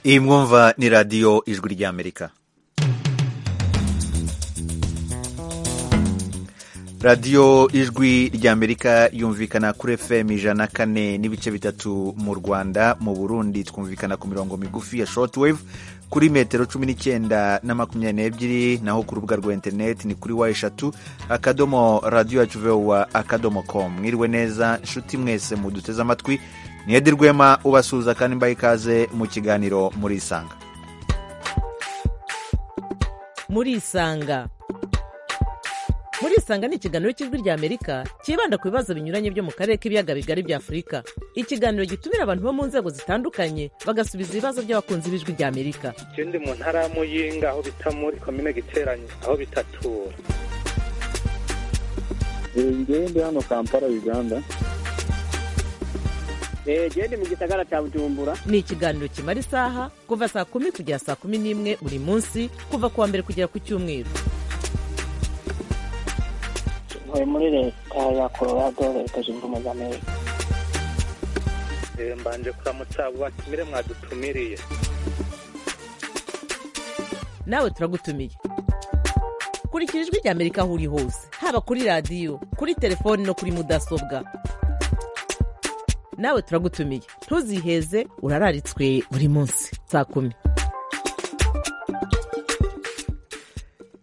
iyi mwumva ni radiyo ijwi ry'amerika radiyo ijwi ry'amerika yumvikana kuri fm ijana kane n'ibice bitatu mu rwanda mu burundi twumvikana ku mirongo migufi ya shortwave kuri metero cumi n'icyenda na makumyabiri n'ebyiri naho ku rubuga rwa interineti ni kuri wa eshatu akadomo radiyo yacu vewa akadomo komu mwiriwe neza inshuti mwese muduteze amatwi niyedi rwema ubasuhuza kandi mbaye ikaze mu kiganiro murisanga murisanga murisanga ni ikiganiro cy'ijwi ry'amerika cyibanda ku bibazo binyuranye byo mu karere k'ibiyaga bigari bya afurika ikiganiro gitumira abantu bo mu nzego zitandukanye bagasubiza ibibazo by'abakunzi b'ijwi ry'amerika ikindi mu ntara ya muyinga aho bita muri komine giteranye aho bitatura ngende hano kampala uganda genda mu gisagara cya bujumbura ni ikiganiro kimara isaha kuva saa kumi kugera saa kumi n'imwe buri munsi kuva ku wa mbere kugera ku cyumweru ntuye muri leta ya colorado leta zunze ubumwe za amerika Eh, mbanje kuramutsa abo batumire mwadutumiriye nawe turagutumiye kurikira ijwi ry'amerika aho uri hose haba kuri radiyo kuri telefoni no kuri mudasobwa nawe turagutumiye ntuziheze urararitswe buri munsi saa kumi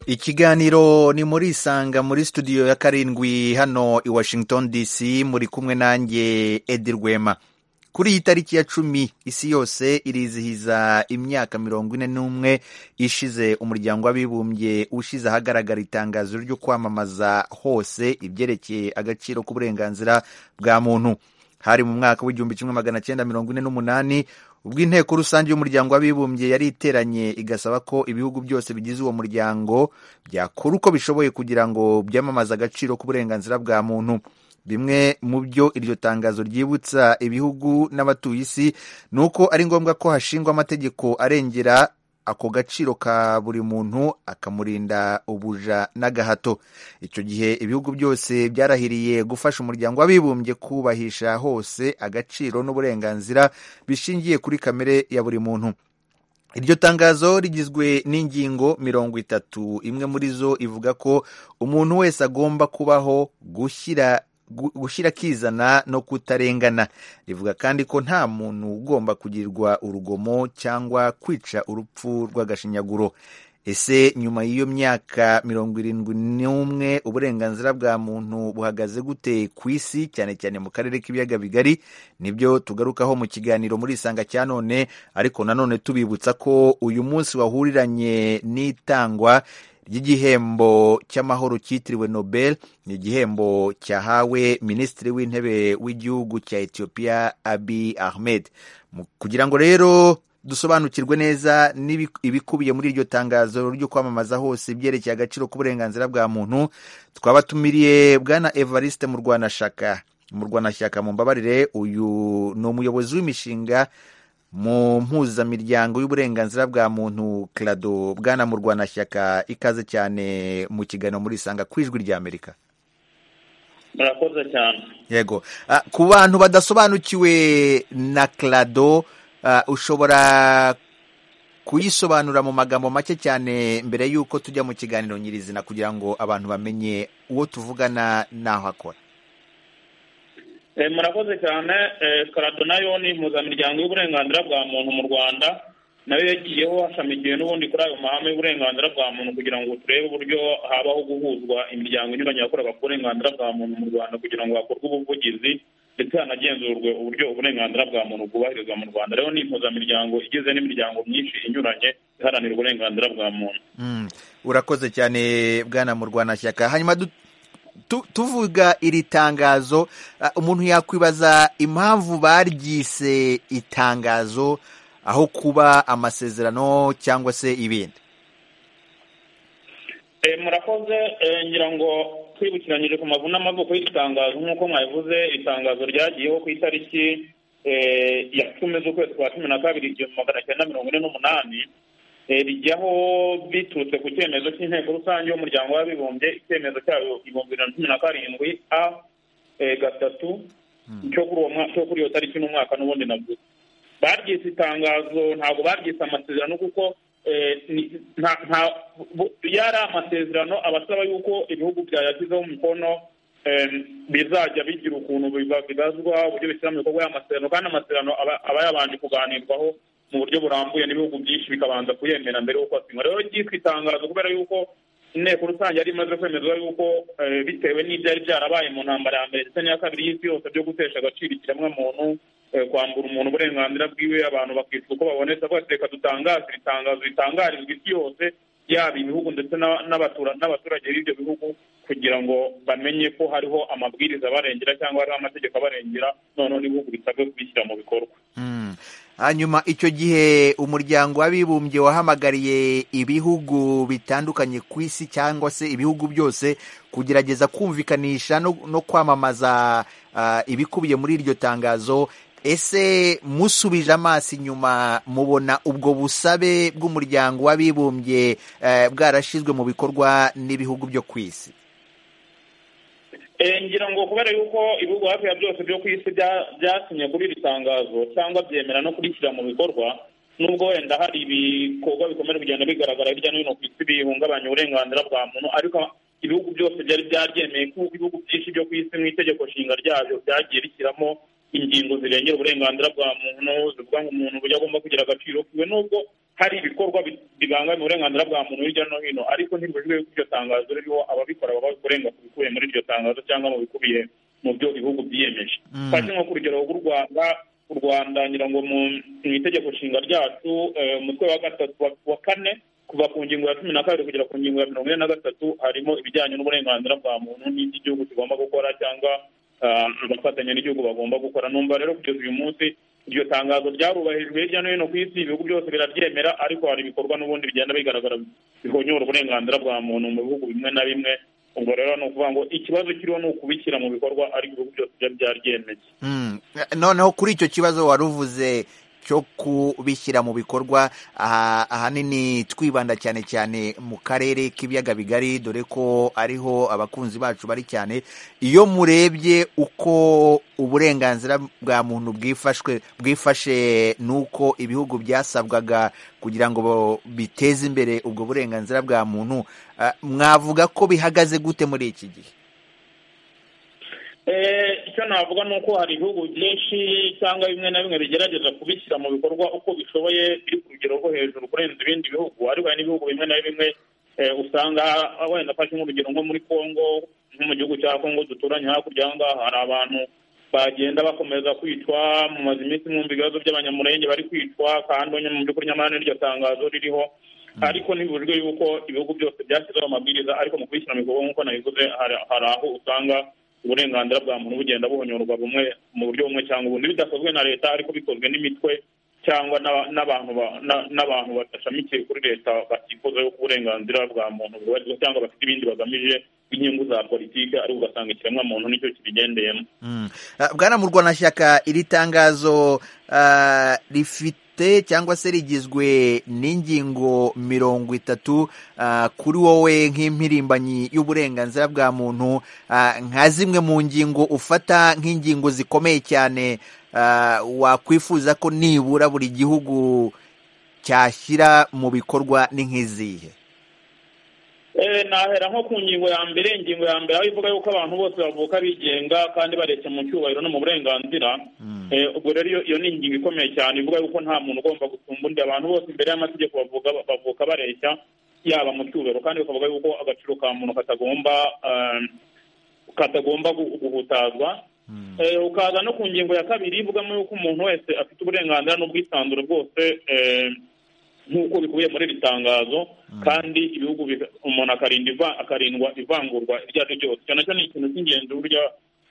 ikiganiro ni muri isanga muri studio ya karindwi hano i washington dc muri kumwe nanjye edi rwema kuri iyi tariki ya cumi isi yose irizihiza imyaka mirongo ine n'umwe ishize umuryango w'abibumbye ushize ahagaragara itangazo ryo kwamamaza hose ibyerekeye agaciro k'uburenganzira bwa muntu hari mu mwaka w'igihumbi kimwe magana cyenda mirongo ine n'umunani ubwo inteko rusange y'umuryango w'abibumbye yari iteranye igasaba ko ibihugu byose bigize uwo muryango byakora uko bishoboye kugira ngo byamamaze agaciro k'uburenganzira bwa muntu bimwe mu byo iryo tangazo ryibutsa ibihugu n'abatuye isi ni uko ari ngombwa ko hashingwa amategeko arengera ako gaciro ka buri muntu akamurinda ubuja n'agahato icyo gihe ibihugu byose byarahiriye gufasha umuryango w'abibumbye kubahisha hose agaciro n'uburenganzira bishingiye kuri kamere ya buri muntu iryo tangazo rigizwe n'ingingo mirongo itatu imwe muri zo ivuga ko umuntu wese agomba kubaho gushyira gu- gushyira akizana no kutarengana rivuga kandi ko nta muntu ugomba kugirirwa urugomo cyangwa kwica urupfu rw'agashinyaguro ese nyuma y'iyo myaka mirongo irindwi n'umwe uburenganzira bwa muntu buhagaze gute ku isi cyane cyane mu karere k'ibiyaga bigari nibyo tugarukaho mu kiganiro muri isanga cya none ariko nanone tubibutsa ko uyu munsi wahuriranye n'itangwa ry'igihembo cy'amahoro cyitiriwe nobel ni igihembo cyahawe minisitiri w'intebe w'igihugu cya etiyopiya abi ahmed Mu- kugira ngo rero dusobanukirwe neza n'ibi- ibikubiye muri iryo tangazo ryo kwamamaza hose ibyerekeye agaciro k'uburenganzira bwa muntu twabatumiriye bwana evariste mu rwanashaka mu rwanashyaka mumbabarire uyu ni umuyobozi w'imishinga mu mpuzamiryango y'uburenganzira bwa muntu krado bwana mu rwanashyaka ikaze cyane mu kiganiro muri isanga ku ijwi ry'amerika murakoze cyane yego Ah, ku bantu badasobanukiwe na krado ah, ushobora kuyisobanura mu magambo make cyane mbere y'uko tujya mu kiganiro nyirizina kugira ngo abantu bamenye uwo tuvugana n'aho akora Eh, murakoze cyane Eh, karado nayo ni impuzamiryango y'uburenganzira bwa muntu mu rwanda nayo yagiyeho hashamikiwe n'ubundi kuri ayo mahame y'uburenganzira bwa muntu kugira ngo turebe uburyo habaho guhuzwa imiryango inyuranye yakoraga ku burenganzira bwa muntu mu rwanda kugira ngo hakorwe ubuvugizi ndetse hanagenzurwe uburyo uburenganzira bwa muntu bwubahirizwa mu rwanda rero ni impuzamiryango igizwe n'imiryango myinshi inyuranye iharanira uburenganzira bwa muntu Mm, urakoze cyane bwana murwanashyaka hanyuma du- tu- tuvuga iri tangazo ah, umuntu yakwibaza impamvu baryise itangazo aho kuba amasezerano cyangwa se ibindi Eh, murakoze Eh, ngira ngo twibukiranyije ku mavu n'amavuko y'itangazo nk'uko mwabivuze itangazo ryagiyeho ku itariki eh, ya cumi z'ukwezi kwa cumi na kabiri igihumbi magana cyenda mirongo ine n'umunani Eh, rijyaho biturutse ku cyemezo cy'inteko rusange y'umuryango w'abibumbye icyemezo cyayo ibihumbi bibiri na cumi na karindwi a eh, gatatu cyo kuri uwo mwa- cyo kuri iyo tariki n'umwaka n'ubundi navuze baryise itangazo ntabwo baryise amasezerano kuko eh, ni- nta- nta- bu- yari amasezerano abasaba yuko ibihugu byayashyizeho umukono em, bizajya bigira ukuntu biba- bibazwa uburyo bishyira mu bikorwa y'amasezerano kandi amasezerano aba aba yabanje kuganirwaho mu buryo burambuye n'ibihugu byinshi bikabanza kuyemera mbere y'uko asinywa rero ryitwa itangazo kubera yuko inteko rusange yari imaze kwemezwa yuko eh, bitewe n'ibyari byarabaye mu ntambara ya mbere ndetse n'iya kabiri y'isi yose byo gutesha agaciro ikiremwamuntu eh, kwambura umuntu uburenganzira bwiwe abantu bakicwa uko babonetse bose reka dutangaze iri tangazo ritangarizwa isi yose yaba ibihugu ndetse n'aba- n'abatura- n'abaturage b'ibyo bihugu kugira ngo bamenye ko hariho amabwiriza abarengera cyangwa hariho amategeko abarengera noneho n'ibihugu bisabwe kubishyira mu bikorwa Mm. hanyuma icyo gihe umuryango w'abibumbye wahamagariye ibihugu bitandukanye ku isi cyangwa se ibihugu byose kugerageza kumvikanisha no, no kwamamaza ah, ibikubiye muri iryo tangazo ese musubije amaso inyuma mubona ubwo busabe bw'umuryango w'abibumbye eh, bwarashyizwe mu bikorwa n'ibihugu byo ku isi Eh, ngira ngo kubera yuko ibihugu hafi ya byose byo ku isi bya- byasinye kuri iri tangazo cyangwa byemera no kurishyira mu bikorwa nubwo wenda hari ibikorwa bikomeje kugenda bigaragara hirya no hino ku isi bihungabanya uburenganzira bwa muntu ariko ibihugu byose byari byaryemeye ko ibihugu byinshi byo ku isi mu itegeko nshinga ryabyo byagiye bishyiramo ingingo zirengera uburenganzira bwa muntu zivuga ngo umuntu uburyo agomba kugira agaciro kiwe nubwo hari ibikorwa bi- bibangamira uburenganzira bwa muntu hirya no hino ariko ntibujwe yuko iryo tangazo ririho ababikora baba kurenga ku bikubiye muri iryo tangazo cyangwa mu bikubiye mu byo ibihugu byiyemeje Mm. fashe nko ku rugero rw'u rwanda u rwanda ngira ngo mu mu itegeko nshinga ryacu eh, umutwe wa gatatu wa- wa kane kuva ku ngingo ya cumi na kabiri kugera ku ngingo ya mirongo ine na gatatu harimo ibijyanye n'uburenganzira bwa muntu n'ibyo igihugu kigomba gukora cyangwa ah, abafatanya n'igihugu bagomba gukora numva rero kugeza uyu munsi iryo tangazo ryarubahirijwe hirya no hino ku isi ibihugu byose biraryemera ariko hari ibikorwa n'ubundi bigenda bigaragara bihonyora uburenganzira bwa muntu mu bihugu bimwe na bimwe ubwo rero ni ukuvuga ngo ikibazo kiriho ni ukubishyira mu bikorwa ariko ibihugu byose byari byaryemeye Mm. noneho kuri icyo kibazo wari uvuze cyo kubishyira mu bikorwa aha- ahanini twibanda cyane cyane mu karere k'ibiyaga bigari dore ko ariho abakunzi bacu bari cyane iyo murebye uko uburenganzira bwa muntu bwifashwe bwifashe n'uko ibihugu byasabwaga kugira ngo bo- biteze imbere ubwo burenganzira bwa muntu ah, mwavuga ko bihagaze gute muri iki gihe Eh, icyo navuga ni uko hari ibihugu byinshi cyangwa bimwe na bimwe bigerageza kubishyira mu bikorwa uko bishoboye biri ku rugero rwo hejuru kurenza ibindi bihugu ariko hari n'ibihugu bimwe na bimwe eh, usanga ah, wenda afashe nk'urugero nko muri congo nko mu gihugu cya congo duturanye hakurya aha ngaha hari abantu bagenda bakomeza kwicwa mumaze iminsi mwumva ibibazo by'abanyamurenge bari kwicwa kandi nyine mu by'ukuri nyamara n'iryo tangazo ririho ariko ntibibujwe yuko ibihugu byose byashyizeho amabwiriza ariko mu kubishyira mu bikorwa nk'uko nabivuze hari hari aho usanga uburenganzira bwa muntu bugenda buhonyorwa bumwe mu buryo bumwe cyangwa ubundi bidakozwe na leta ariko bikozwe n'imitwe cyangwa n'aba- n'abantu ba- na- n'abantu badashamikiye kuri leta batifuza yuko uburenganzira bwa muntu bubahirizwa cyangwa bafite ibindi bagamije inyungu za politiki ariko ugasanga ikiremwamuntu nicyo kibigendeyemo Mm. Ah, Bwana Murwanashyaka iri tangazo ah, rifite cyangwa se rigizwe n'ingingo mirongo itatu ah, kuri wowe nk'impirimbanyi y'uburenganzira bwa muntu ah, nka zimwe mu ngingo ufata nk'ingingo zikomeye cyane ah, wakwifuza ko nibura buri gihugu cyashyira mu bikorwa ni nk'izihe Eh, nahera nko ku ngingo ya mbere ingingo ya mbere aho ivuga yuko abantu bose bavuka bigenga kandi bareshya mu cyubahiro no mu burenganzira Eh, ubwo rero iyo- iyo ni ingingo ikomeye cyane ivuga yuko nta muntu ugomba gusumba undi abantu bose imbere y'amategeko bavuga bavuka bareshya yaba mu cyubahiro kandi bakavuga yuko agaciro ka muntu katagomba eh, katagomba gu- guhutazwa Eh, ukaza no ku ngingo ya kabiri ivugamo yuko umuntu wese afite uburenganzira n'ubwisanzure bwose eh, nk'uko bikubiye muri iri tangazo kandi ibihugu biga- umuntu akarinda iva- akarindwa ivangurwa iryo ari ryo ryose cyane cyane ikintu cy'ingenzi burya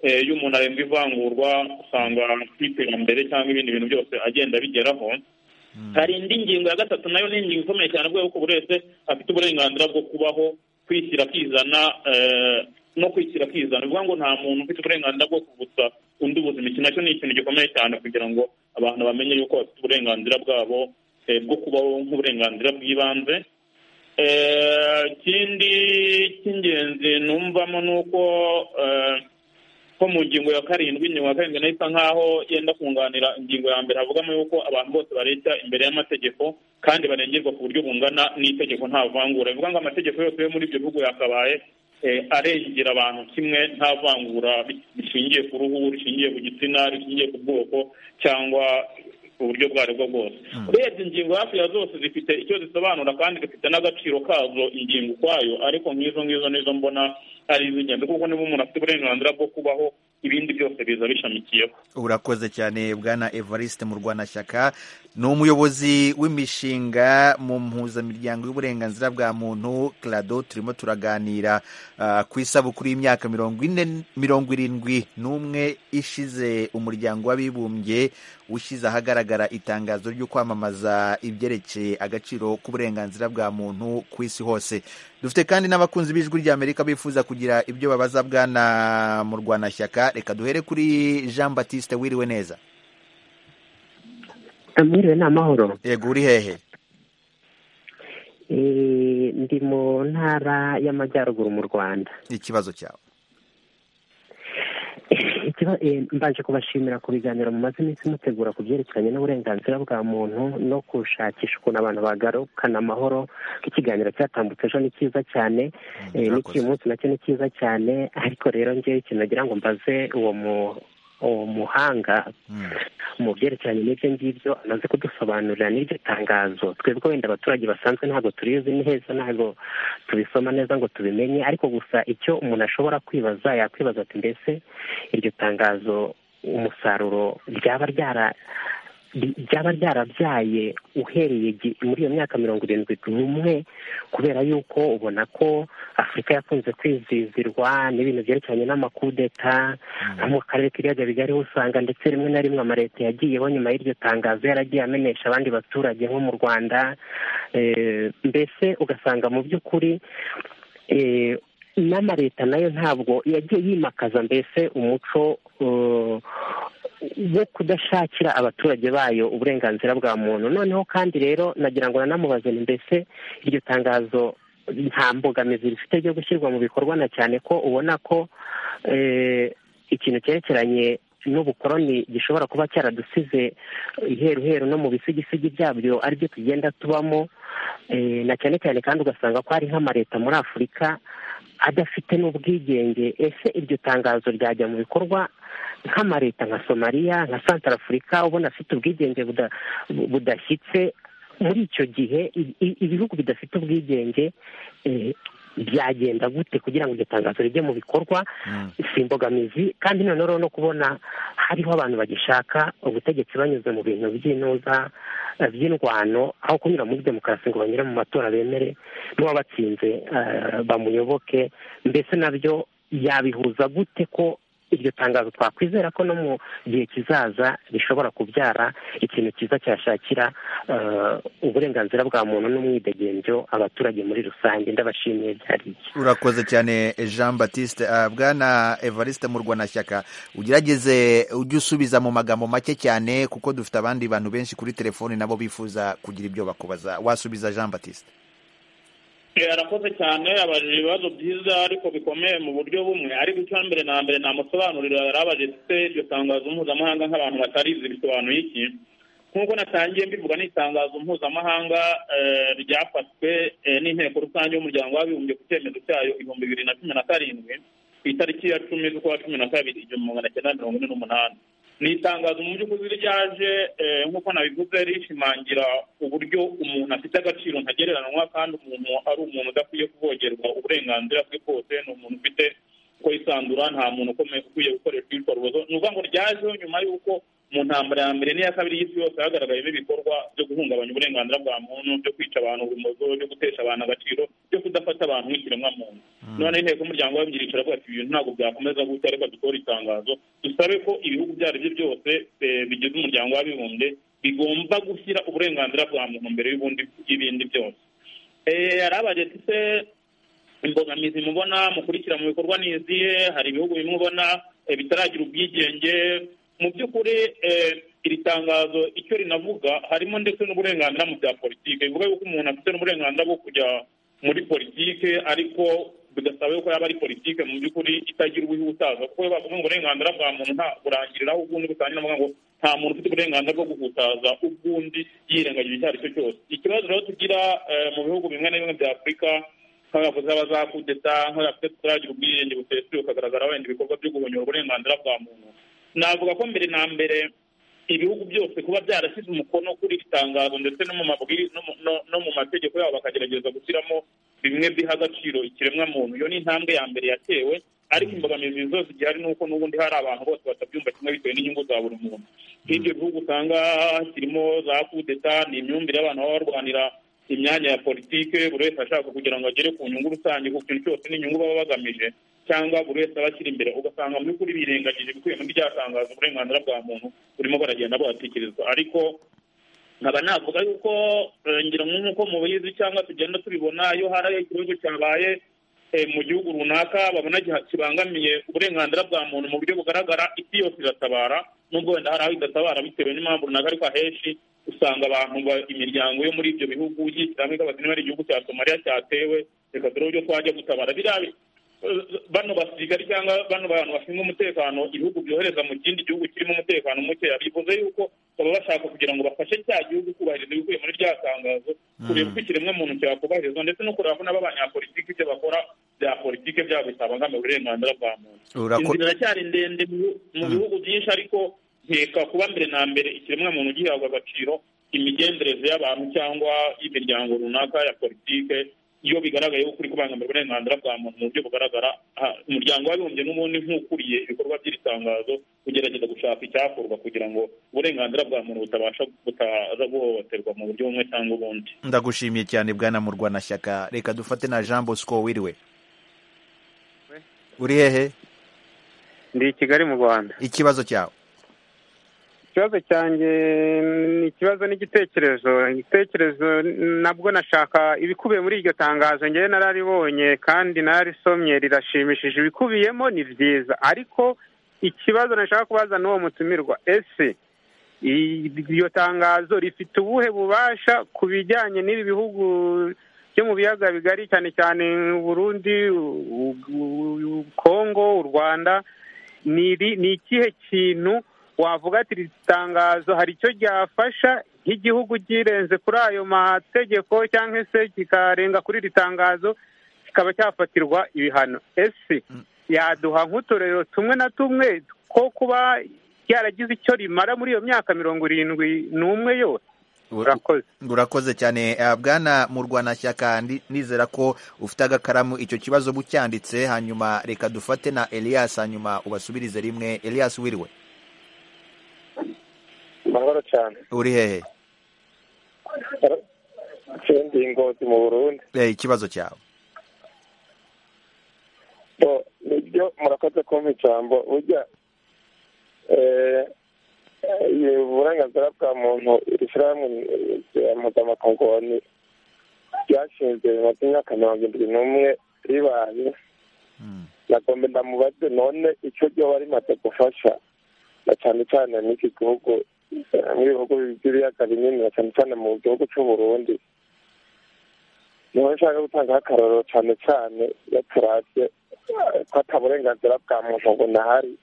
eh, iyo umuntu arindwa ivangurwa usanga ku iterambere cyangwa ibindi bintu byose agenda bigeraho hari indi ngingo ya gatatu nayo ni ingingo ikomeye cyane kubera ko buri wese afite uburenganzira bwo kubaho kwishyira akizana eh, no kwishyira akizana bivuga ngo nta muntu ufite uburenganzira bwo kuvutsa undi ubuzima iki nacyo ni ikintu gikomeye cyane kugira ngo abantu bamenye yuko bafite uburenganzira bwabo eh, bwo kubaho nk'uburenganzira bw'ibanze Eh, ikindi cy'ingenzi numvamo ni uko eh, ko mu ngingo ya karindwi ingingo ya karindwi nayo isa nk'aho yenda kunganira ingingo ya mbere havugamo yuko abantu bose bareta imbere y'amategeko kandi barengerwa ku buryo bungana n'itegeko nta vangura bivuga ngo amategeko yose yo muri ibyo bihugu yakabaye eh, arengera abantu kimwe nta vangura rishingiye ku ruhu rishingiye ku gitsina rishingiye ku bwoko cyangwa uburyo ubwo ari bwo bwose urebye ingingo hafi ya zose zifite icyo zisobanura kandi zifite n'agaciro kazo ingingo ukwayo ariko nk'izo ngizo nizo mbona ari iz'ingenzi kuko niba umuntu afite uburenganzira bwo kubaho ibindi byose biza bishamikiyeho urakoze cyane bwana evariste mu rwanashyaka ni umuyobozi w'imishinga mu mpuzamiryango y'uburenganzira bwa muntu clado turimo turaganira ah, ku isabukuru y'imyaka mirongo ine mirongo irindwi n'umwe ishize umuryango w'abibumbye ushyize ahagaragara itangazo ryo kwamamaza ibyerekeye agaciro k'uburenganzira bwa muntu ku isi hose dufite kandi n'abakunzi b'ijwi ry'amerika bifuza kugira ibyo babaza bwana mu rwanashyaka reka duhere kuri jean batiste wiriwe neza mwiriwe ni amahoro yego uri hehe Eh, ndi mu ntara y'amajyaruguru mu rwanda ikibazo cyawe Ikiba- eh, mbanje kubashimira ku biganiro mumaze iminsi mutegura ku byerekeranye n'uburenganzira bwa muntu no gushakisha ukuntu abantu bagarukana amahoro ko ikiganiro cyatambutse ejo ni cyiza cyane Mm, Eh, urakoze. n'iki munsi nacyo ni cyiza cyane ariko rero ngewe ikintu nagira ngo mbaze uwo mu uwo muhanga Mm. mu byerekeranye n'ibyo ngibyo amaze kudusobanurira n'iryo tangazo twebwe wenda abaturage basanzwe ntabwo turizi neza ntabwo tubisoma neza ngo tubimenye ariko gusa icyo umuntu ashobora kwibaza yakwibaza ati mbese iryo tangazo umusaruro ryaba ryara ry- ryaba ryarabyaye uhereye gi- muri iyo myaka mirongo irindwi n'umwe kubera yuko ubona ko afurika yakunze kwizizirwa n'ibintu byerekeranye n'amakudeta nko mu karere k'ibiyaga bigari ho usanga ndetse rimwe na rimwe amaleta yagiyeho nyuma y'iryo tangazo yaragiye amenesha abandi baturage nko mu rwanda Eh, mbese ugasanga mu by'ukuri eh, n'amaleta nayo ntabwo yagiye yimakaza mbese umuco eh, wo kudashakira abaturage bayo uburenganzira bwa muntu noneho kandi rero nagira ngo nanamubaze nti mbese iryo tangazo nta mbogamizi rifite ryo gushyirwa mu bikorwa na cyane ko ubona ko eh, ikintu cyerekeranye n'ubukoroni gishobora kuba cyaradusize iheruheru no mu bisigisigi byabyo aribyo tugenda tubamo eh, na cyane cyane kandi ugasanga ko hari nk'amaleta muri afurika adafite n'ubwigenge ese iryo tangazo ryajya mu bikorwa nk'amaleta nka somaliya nka santara afurika ubona afite ubwigenge buda- budashyitse muri icyo gihe i- i- ibihugu bidafite ubwigenge eh, byagenda gute kugira ngo iryo tangazo rijye mu bikorwa Mm. si imbogamizi kandi noneho no kubona hariho abantu bagishaka ubutegetsi banyuze mu bintu by'intuza eh, by'indwano aho kunyura muri demokarasi ngo banyure mu matora bemere n'uwabatsinze eh, bamuyoboke mbese nabyo yabihuza gute ko iryo tangazo twakwizera ko no mu gihe kizaza rishobora kubyara ikintu cyiza cyashakira eh, uburenganzira bwa muntu n'umwidegembyo abaturage muri rusange ndabashimiye byariye urakoze cyane jean batiste Ah, bwana evariste mu rwanashyaka ugerageze ujye usubiza mu magambo make cyane kuko dufite abandi bantu benshi kuri telefoni nabo bifuza kugira ibyo bakubaza wasubiza jean batiste Eh, arakoze cyane abajije ibibazo byiza ariko bikomeye mu buryo bumwe ariko icyo mbere na mbere namusobanurira yarabajije se iryo tangazo mpuzamahanga nk'abantu batarizi bisobanuye iki nk'uko natangiye mbivuga ni itangazo mpuzamahanga eh, ryafatswe eh, n'inteko rusange y'umuryango w'abibumbye ku cyemezo cyayo ibihumbi bibiri na cumi na karindwi ku itariki ya cumi z'ukwa cumi na kabiri igihumbi magana cyenda mirongo ine n'umunani ni itangazo mu by'ukuri ryaje eh, nk'uko nabivuze rishimangira uburyo umuntu afite agaciro ntagereranywa kandi umuntu ari umuntu udakwiye kuvogerwa uburenganzira bwe bwose ni umuntu ufite ko yisandura nta muntu ukomeye ukwiye gukoresha ibikorwa ni ukuvuga ngo ryajeho nyuma y'uko mu ntambara ya mbere n'iya kabiri y'isi yose hagaragayemo ibikorwa byo guhungabanya uburenganzira bwa muntu byo kwica abantu urumozo byo gutesha abantu agaciro byo kudafata abantu nk'ikiremwa muntu none inteko y'umuryango w'abibumbye iravuga ati ibi bintu ntabwo byakomeza gutya ariko dukora itangazo dusabe ko ibihugu ibyo ari byo byose eh, bigize umuryango w'abibumbye bigomba gushyira uburenganzira bwa muntu mbere y'ubundi y'ibindi byose Eh, yarabaje ati se imbogamizi mubona mukurikira mu bikorwa ni izihe hari ibihugu bimwe ubona eh, bitaragira ubwigenge mu by'ukuri eh, iri tangazo icyo rinavuga harimo ndetse n'uburenganzira mu bya politiki bivuga yuko umuntu afite n'uburenganzira bwo kujya muri politiki ariko bidasaba yuko yaba ari politike mu by'ukuri itagira uwihutaza kuko iyo bavuga ngo uburenganzira bwa muntu nta burangirira aho ubundi butangira bavuga ngo nta muntu ufite uburenganzira bwo guhutaza ubw'undi yirengagije icyo ari cyo cyose ikibazo rero tugira mu bihugu bimwe na bimwe bya afurika nk'abavuzi b'abazakudeta nk'abafite tutaragira ubwiyenge busesuye ukagaragara wenda ibikorwa byo guhonyora uburenganzira bwa muntu navuga ko mbere na mbere ibihugu byose kuba byarashyize umukono kuri iri tangazo ndetse no mu mabwiriza no mu mategeko yabo bakagerageza gushyiramo bimwe biha agaciro ikiremwa muntu iyo ni intambwe ya mbere yatewe ariko imbogamizi zose zigihari ni uko n'ubundi hari abantu bose batabyumva kimwe bitewe n'inyungu za buri muntu nk'ibyo bihugu usanga kirimo za kudeta ni imyumvire y'abantu baba barwanira imyanya ya politike buri wese ashaka kugira ngo agere ku nyungu rusange ku kintu cyose n'inyungu baba bagamije cyangwa buri wese aba akiri imbere ugasanga mu by'ukuri birengagije ibikubiye muri rya tangazo uburenganzira bwa muntu burimo baragenda buhatekerezwa ariko nkaba navuga yuko ngira nk'uko mubizi cyangwa tugenda tubibona iyo hari ikibazo cyabaye mu gihugu runaka babona kibangamiye uburenganzira bwa muntu mu buryo bugaragara isi yose iratabara nubwo wenda hari aho idatabara bitewe n'impamvu runaka ariko ahenshi usanga abantu imiryango yo muri ibyo bihugu yishyira hamwe ikabaza niba ari igihugu cya somaliya cyatewe reka turebe uburyo twajya gutabara biriya bano basirikari cyangwa bano bantu bashinzwe umutekano ibihugu byohereza mu kindi gihugu kirimo umutekano mukeya bivuze yuko baba bashaka kugira ngo bafashe cya gihugu kubahiriza ibikubiye muri rya tangazo kureba uko ikiremwamuntu cyakubahirizwa ndetse no kureba ko n'abanyapolitiki ibyo bakora bya politiki byabo bitabangamiye uburenganzira bwa muntu inzira iracyari ndende mu bihugu byinshi ariko nkeka kuba mbere na mbere ikiremwamuntu gihabwa agaciro imigenzereze y'abantu cyangwa y'imiryango runaka ya politike iyo bigaragaye ko uri kubangamira uburenganzira bwa muntu mu buryo bugaragara umuryango w'abibumbye n'ubundi nk'ukuriye ibikorwa by'iri tangazo ugerageza gushaka icyakorwa kugira ngo uburenganzira bwa muntu butabasha butaza guhohoterwa mu buryo bumwe cyangwa ubundi ndagushimiye cyane bwana murwanashyaka reka dufate na jean bosco wiriwe uri hehe ndi i kigali mu rwanda ikibazo cyawe ikibazo cyanjye ni ikibazo n'igitekerezo igitekerezo nabwo nashaka ibikubiye muri iryo tangazo ngewe nararibonye kandi nararisomye rirashimishije ibikubiyemo ni byiza ariko ikibazo nashaka kubaza n'uwo mutumirwa ese iryo tangazo rifite ubuhe bubasha ku bijyanye n'ibi bihugu byo mu biyaga bigari cyane cyane Burundi kongo u rwanda ni ikihe kintu wavuga ati iri tangazo hari icyo ryafasha nk'igihugu girenze kuri ayo mategeko cyangwa se kikarenga kuri iri tangazo kikaba cyafatirwa ibihano ese yaduha nk'uturero tumwe na tumwe ko kuba ryaragize icyo rimara muri iyo myaka mirongo irindwi n'umwe yose urakoze cyane bwana murwanashyaka nizera ko ufite agakaramu icyo kibazo bucyanditse hanyuma reka dufate na elias hanyuma ubasubirize rimwe elias wiriwe amahoro cyane uri hehe ndi ingozi mu burundi ikibazo cyawe nibyo murakoze kumva ijambo ujya uburenganzira bwa muntu iri shyirahamwe rya mpuzamakungu ryashinzwe mu myaka mirongo irindwi n'umwe ribaye nagomba ndamubaze none icyo ryoba rimaze gufasha na cyane cyane n'iki gihugu muri bihugu by'ibiyaga binini na cyane cyane mu gihugu cy'uburundi niho nshaka gutangaho akarorero cyane cyane iyo turabye ko ataburenganzira bwa muntu bunahari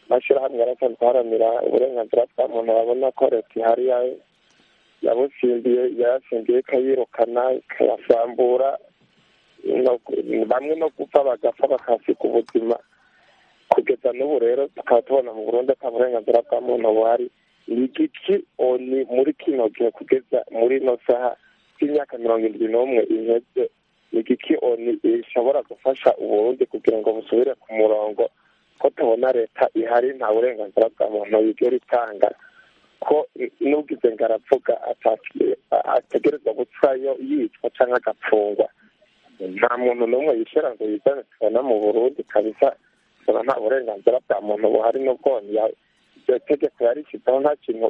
amashyirahamwe arasanzwe aharanira uburenganzira bwa muntu babona ko leta ihari yabutsindiye yayasindiye ikayirukana ikayasambura bamwe no gupfa bagapfa bakahasiga ubuzima kugeza n'ubu rero tukaba tubona mu burundu ata burenganzira bwa muntu buhari ni igiki oni muri kino gihe kugeza muri ino saha y'imyaka mirongo irindwi n'umwe iheze ni igiki oni ishobora gufasha uburundi kugira ngo busubire ku murongo ko tubona leta ihari nta burenganzira bwa muntu yigera itanga ko n'ubwize ngo aravuga ategereza gupfayo yicwa cyangwa agapfungwa nta muntu n'umwe yishyira ngo yizane tubona mu burundi kabisa tubona nta burenganzira bwa muntu buhari n'ubwo iryo tegeko yarishyizeho nta kintu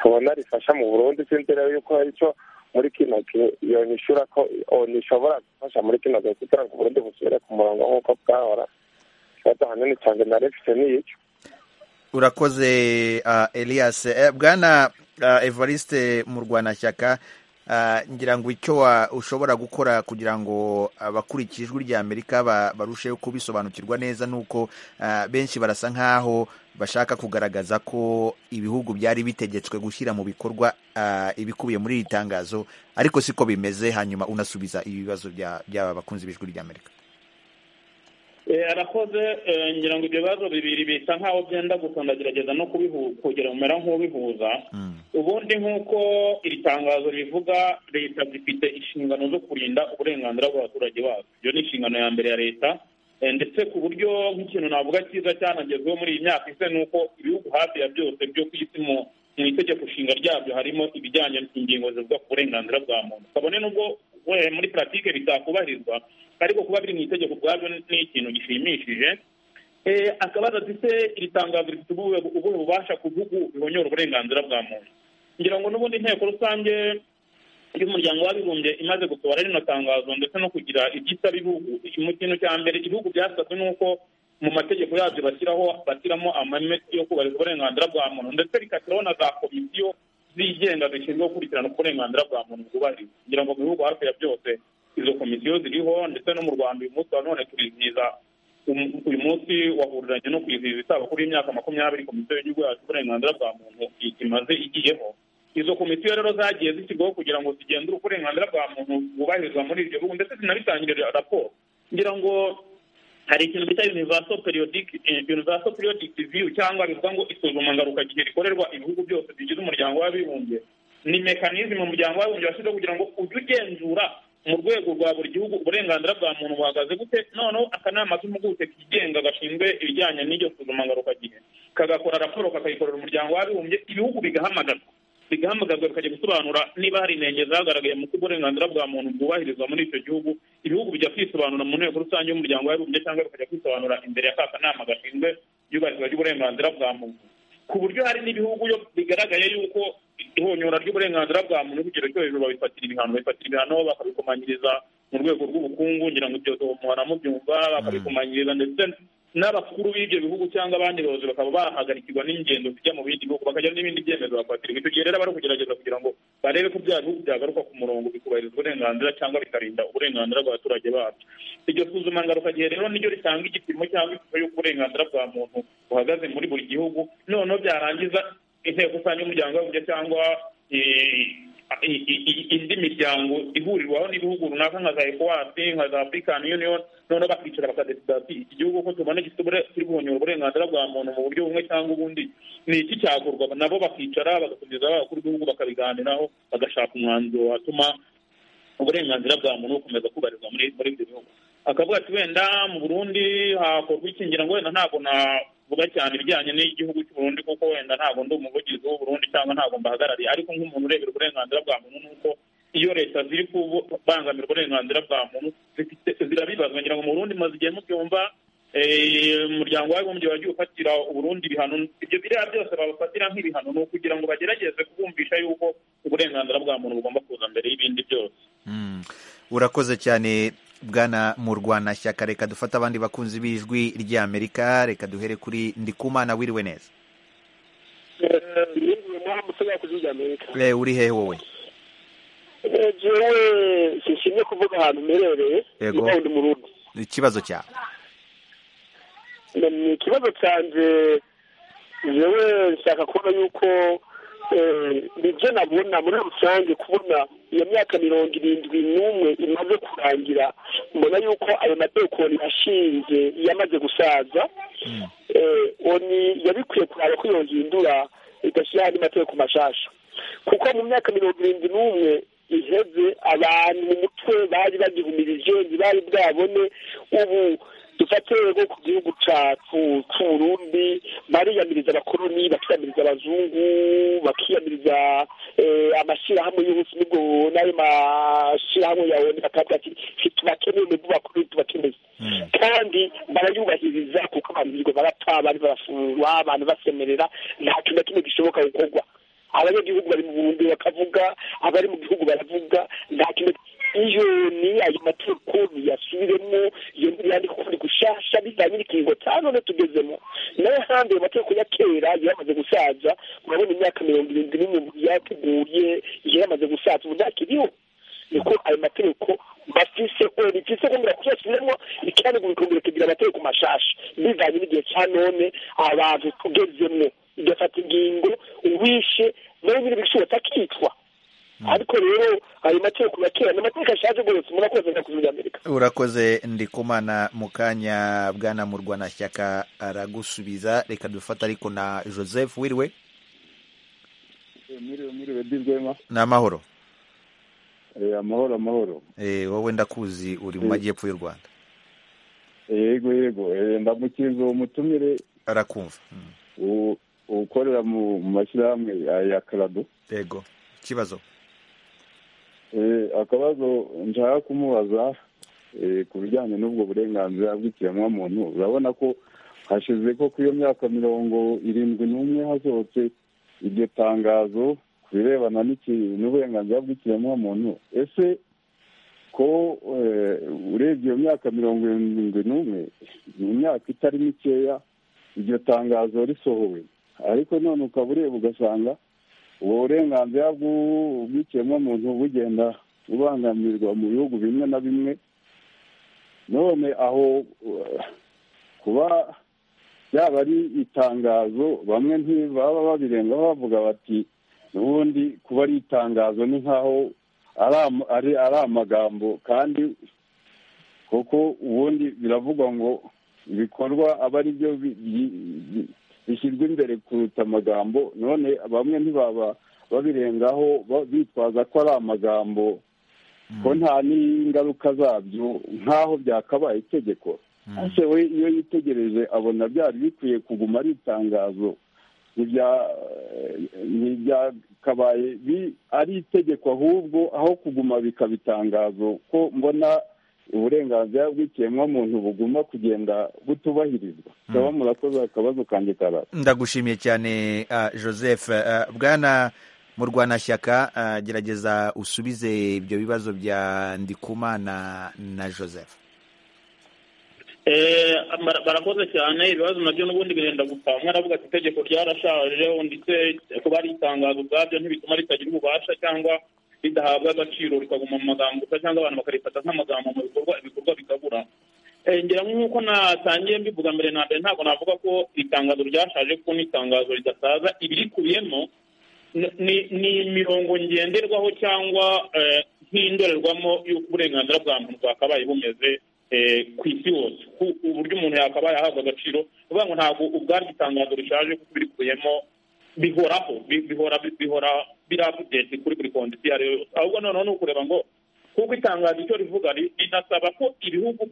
tubona rifasha mu burundi sinzi rero yuko hari icyo muri kino gihe iyo nyishura ko nishobora gufasha muri kino gihe kugira ngo uburundi busubire ku murongo nk'uko bwahora urakoze elias bwana evariste murwanashyaka ngira ngo icyo ushobora gukora kugira ngo abakurikiye ijwi rya amerika barusheho kubisobanukirwa neza ni uko benshi barasa nk'aho bashaka kugaragaza ko ibihugu byari bitegetswe gushyira mu bikorwa ibikubiye muri iri tangazo ariko siko bimeze hanyuma unasubiza ibibazo by'aba bakunzi b'ijwi rya amerika arakoze ngira ngo ibyo bibazo bibiri bisa nk'aho byenda gusa ndagerageza no kugira umera nk'ubihuza ubundi nk'uko iri tangazo rivuga leta zifite inshingano zo kurinda uburenganzira bw'abaturage bazo iyo ni inshingano ya mbere ya leta ndetse ku buryo nk'ikintu navuga cyiza cyanagezweho muri iyi myaka ise ni uko ibihugu hafi ya byose byo ku isi mu itegeko nshinga ryabyo harimo ibijyanye n'ingingo zivuga ku burenganzira bwa muntu kabone n'ubwo muri puratike bitakubahirizwa ariko kuba biri mu itegeko ubwabyo ni ikintu gishimishije akabaza se iri tangazo rifite ubuhe bubasha ku bihugu bihonyora uburenganzira bwa muntu ngira ngo n'ubundi inteko rusange y'umuryango w'abibumbye imaze gusohora rino tangazo ndetse no kugira ibyitwa bihugu mu kintu cya mbere ibihugu byasabwe n'uko mu mategeko yabyo bashyiraho bashyiramo amahame yo kubahiriza uburenganzira bwa muntu ndetse rikashyiraho na za komisiyo zigenga zishinzwe gukurikirana uburenganzira bwa muntu bwubahirizwa kugira ngo mu bihugu hafi ya byose izo komisiyo ziriho ndetse no mu rwanda uyu munsi wa none turizihiza uyu munsi wahuriranye no kwizihiza isaba kuri imyaka makumyabiri komisiyo y'igihugu yacu uburenganzira bwa muntu imaze igiyeho izo komisiyo rero zagiye zishyirwaho kugira ngo zigenzure uburenganzira bwa muntu bwubahirizwa muri ibyo bihugu ndetse zinabitangire raporo ngira ngo hari ikintu bita universal periodic universal periodic review cyangwa bivuga ngo isuzuma ngarukagihe rikorerwa ibihugu byose bigize umuryango w'abibumbye ni mekanizme umuryango w'abibumbye washyizweho kugira ngo ujye ugenzura mu rwego rwa buri gihugu uburenganzira bwa muntu buhagaze gute noneho akanama k'impuguke kigenga gashinzwe ibijyanye n'iryo suzuma ngarukagihe kagakora raporo kakayikorera umuryango w'abibumbye ibihugu bigahamagarwa bigahamagazwa bikajya gusobanura niba hari intenge zagaragaye mu uburenganzira bwa muntu bwubahirizwa muri icyo gihugu ibihugu bijya kwisobanura mu nteko rusange y'umuryango w'abibumbye cyangwa bikajya kwisobanura imbere ya ka kanama gashinzwe iyubahirizwa ry'uburenganzira bwa muntu ku buryo hari n'ibihugu bigaragaye yuko ihonyora ry'uburenganzira bwa muntu ku kigero cyo hejuru babifatira ibihano babifatira ibihano bakabikomanyiriza mu rwego rw'ubukungu ngira ngo ibyo muhora mubyumva bakabikomanyiriza ndetse n'abakuru b'ibyo bihugu cyangwa abandi bayobozi bakaba bahagarikirwa n'ingendo zijya mu bindi bihugu bakajya n'ibindi byemezo bafatirwa icyo gihe rero bari kugerageza kugira ngo barebe ko bya bihugu byagaruka ku murongo bikubahiriza uburenganzira cyangwa bikarinda uburenganzira bw'abaturage babyo iryo suzuma ngarukagihe rero niryo ritanga igipimo cyangwa ishusho y'uko uburenganzira bwa muntu buhagaze muri buri gihugu noneho byarangiza inteko rusange y'umuryango w'abibumbye cyangwa indi miryango ihurirwaho n'ibihugu runaka nka za ecowas nka za african union noneho bakicara bakadesida ati iki gihugu ko tubona kiri guhonyora uburenganzira bwa muntu mu buryo bumwe cyangwa ubundi ni iki cyagurwa nabo bakicara bagasubiza abakuru b'ibihugu bakabiganiraho bagashaka umwanzuro watuma uburenganzira bwa muntu bukomeza kubarizwa muri ibyo bihugu akavuga ati wenda mu burundi hakorwa ikingira ngo wenda ntabwo navuga cyane ibijyanye n'igihugu cy'uburundi kuko wenda ntabwo ndi umuvugizi w'uburundi cyangwa ntabwo mbahagarariye ariko nk'umuntu urebera uburenganzira bwa muntu ni uko iyo leta ziri kubangamira uburenganzira bwa muntu zirabibazwa ngira ngo mu burundi maze igihe mubyumva umuryango w'abibumbye wagiye ufatira uburundi ibihano ibyo biriya byose babafatira nk'ibihano ni ukugira ngo bagerageze kubumvisha yuko uburenganzira bwa muntu bugomba kuza mbere y'ibindi byose urakoze cyane bwana mu rwanashyaka reka dufate abandi bakunzi b'ijwi ry'amerika reka duhere kuri ndikumana wiriwe neza uri hehe wowe jewe sinshimye kuvuga ahantu mperereye niba ndi mu rugo ikibazo cyawe ni ikibazo cyanjye jewe nshaka kubona yuko nibyo nabona muri rusange kubona iyo myaka mirongo irindwi n'umwe imaze kurangira mbona yuko ayo madekoni ashinze yamaze gusaza oni yabikwiye kuraba ko iyo hindura igashyira andi mateko mashasha kuko mu myaka mirongo irindwi n'umwe iheze abantu mu mutwe bari bagihumirije ntibari bwabone ubu dufate rero ku gihugu cyacu cy'uburundi bariyamiriza abakoroni bakiyamiriza abazungu bakiyamiriza amashyirahamwe y'ubusi n'ubwo n'ayo mashyirahamwe yawe bakavuga ati tubakeneye mu bakuru tubakeneye kandi barayubahiriza kuko abantu birirwa barapfa abandi barafungwa abantu basemerera nta kintu na kimwe gishoboka gukorwa abanyagihugu bari mu burundi bakavuga abari mu gihugu baravuga nta kintu iyo ni ayo mategeko biyasubiremo iyo yandika uko biri gusha nshasha bijyanye n'ikiringo cya none tugezemo nayo hanze mu mategeko ya kera yamaze gusaza murabona imyaka mirongo irindwi n'imwe yateguye yamaze gusaza ubu ntakiriho niko ayo mategeko bafise ubu ifise kugira kuzosubiremo icyane kubikumbura kugira amategeko mashasha bijyanye n'igihe cya none abantu tugezemo igafata ingingo uwishe nayo biri bishobora atakicwa ariko rero ayo mategeko ya kera ni amategeko ashaje rwose murakoze nyakuzi muri amerika urakoze ndikumana mu kanya bwana murwanashyaka aragusubiza reka dufate ariko na joseph wiriwe mwiriwe mwiriwe dizwema ni amahoro Eh, amahoro amahoro Eh, wowe ndakuzi uri mu Mm. majyepfo y'u rwanda yego yego Eh, ndamukiriza uwo mutumire arakumva Mm. u- ukorera mu mu mashyirahamwe ya- ya karado yego ikibazo Eh, akabazo nshaka kumubaza eh, ku bijyanye n'ubwo burenganzira bw'ikiremwamuntu urabona ko hashize ko ku iyo myaka mirongo irindwi n'umwe hasohotse iryo tangazo ku birebana n'iki- n'uburenganzira bw'ikiremwamuntu ese ko eh, urebye iyo myaka mirongo irindwi n'umwe ni imyaka itari mikeya iryo tangazo risohowe ariko none ukaba ureba ugasanga ubwo burenganzira bw'u- bw'ikiremwamuntu bugenda bubangamirwa mu bihugu bimwe na bimwe none aho uh, kuba yaba ari itangazo bamwe ntibaba babirenga bavuga bati n'ubundi kuba ari itangazo ni nk'aho ari am- ari ari amagambo kandi kuko ubundi biravugwa ngo ibikorwa aba ari byo bi- bi- bi- bishyirwa imbere kuruta amagambo none bamwe ntibaba babirengaho ba- bitwaza ko ari amagambo ko nta n'ingaruka zabyo nk'aho byakabaye itegeko ese we iyo yitegereje abona byari bikwiye kuguma ari itangazo ntibya- ntibyakabaye bi- ari itegeko ahubwo aho kuguma bikaba itangazo ko mbona uburenganzira bw'ikiremwamuntu buguma kugenda butubahirizwa ndaba murakoze akabazo kanjye karara ndagushimiye cyane ah, joseph Ah, bwana murwanashyaka ah, gerageza usubize ibyo bibazo bya ndikumana na joseph Eh, bara- barakoze cyane ibibazo nabyo n'ubundi birenda gupfa umwe aravuga ati itegeko ryarashaje ndetse kuba ari itangazo ubwabyo ntibituma ritagira ububasha cyangwa ridahabwa agaciro rikaguma mu magambo gusa cyangwa abantu bakarifata nk'amagambo mu bikorwa ibikorwa bikabura Eh, ngira nk'uko natangiye mbivuga mbere na mbere ntabwo navuga ko itangazo ryashaje kuko ni itangazo ridasaza ibirikubiyemo ni- ni- ni imirongo ngenderwaho cyangwa eh, nk'indorerwamo y'uko uburenganzira bwa muntu bwakabaye bumeze eh, ku isi yose ku- uburyo umuntu yakabaye ahabwa agaciro ni ukuvuga ngo ntabwo ubwaryo itangazo rishaje kuko birikubiyemo bihoraho bi- bihora bihora biri update kuri buri kondisi iyo ari yo yose ahubwo noneho ni ukureba ngo kuko itangazo icyo rivuga ri- rinasaba ko ibihugu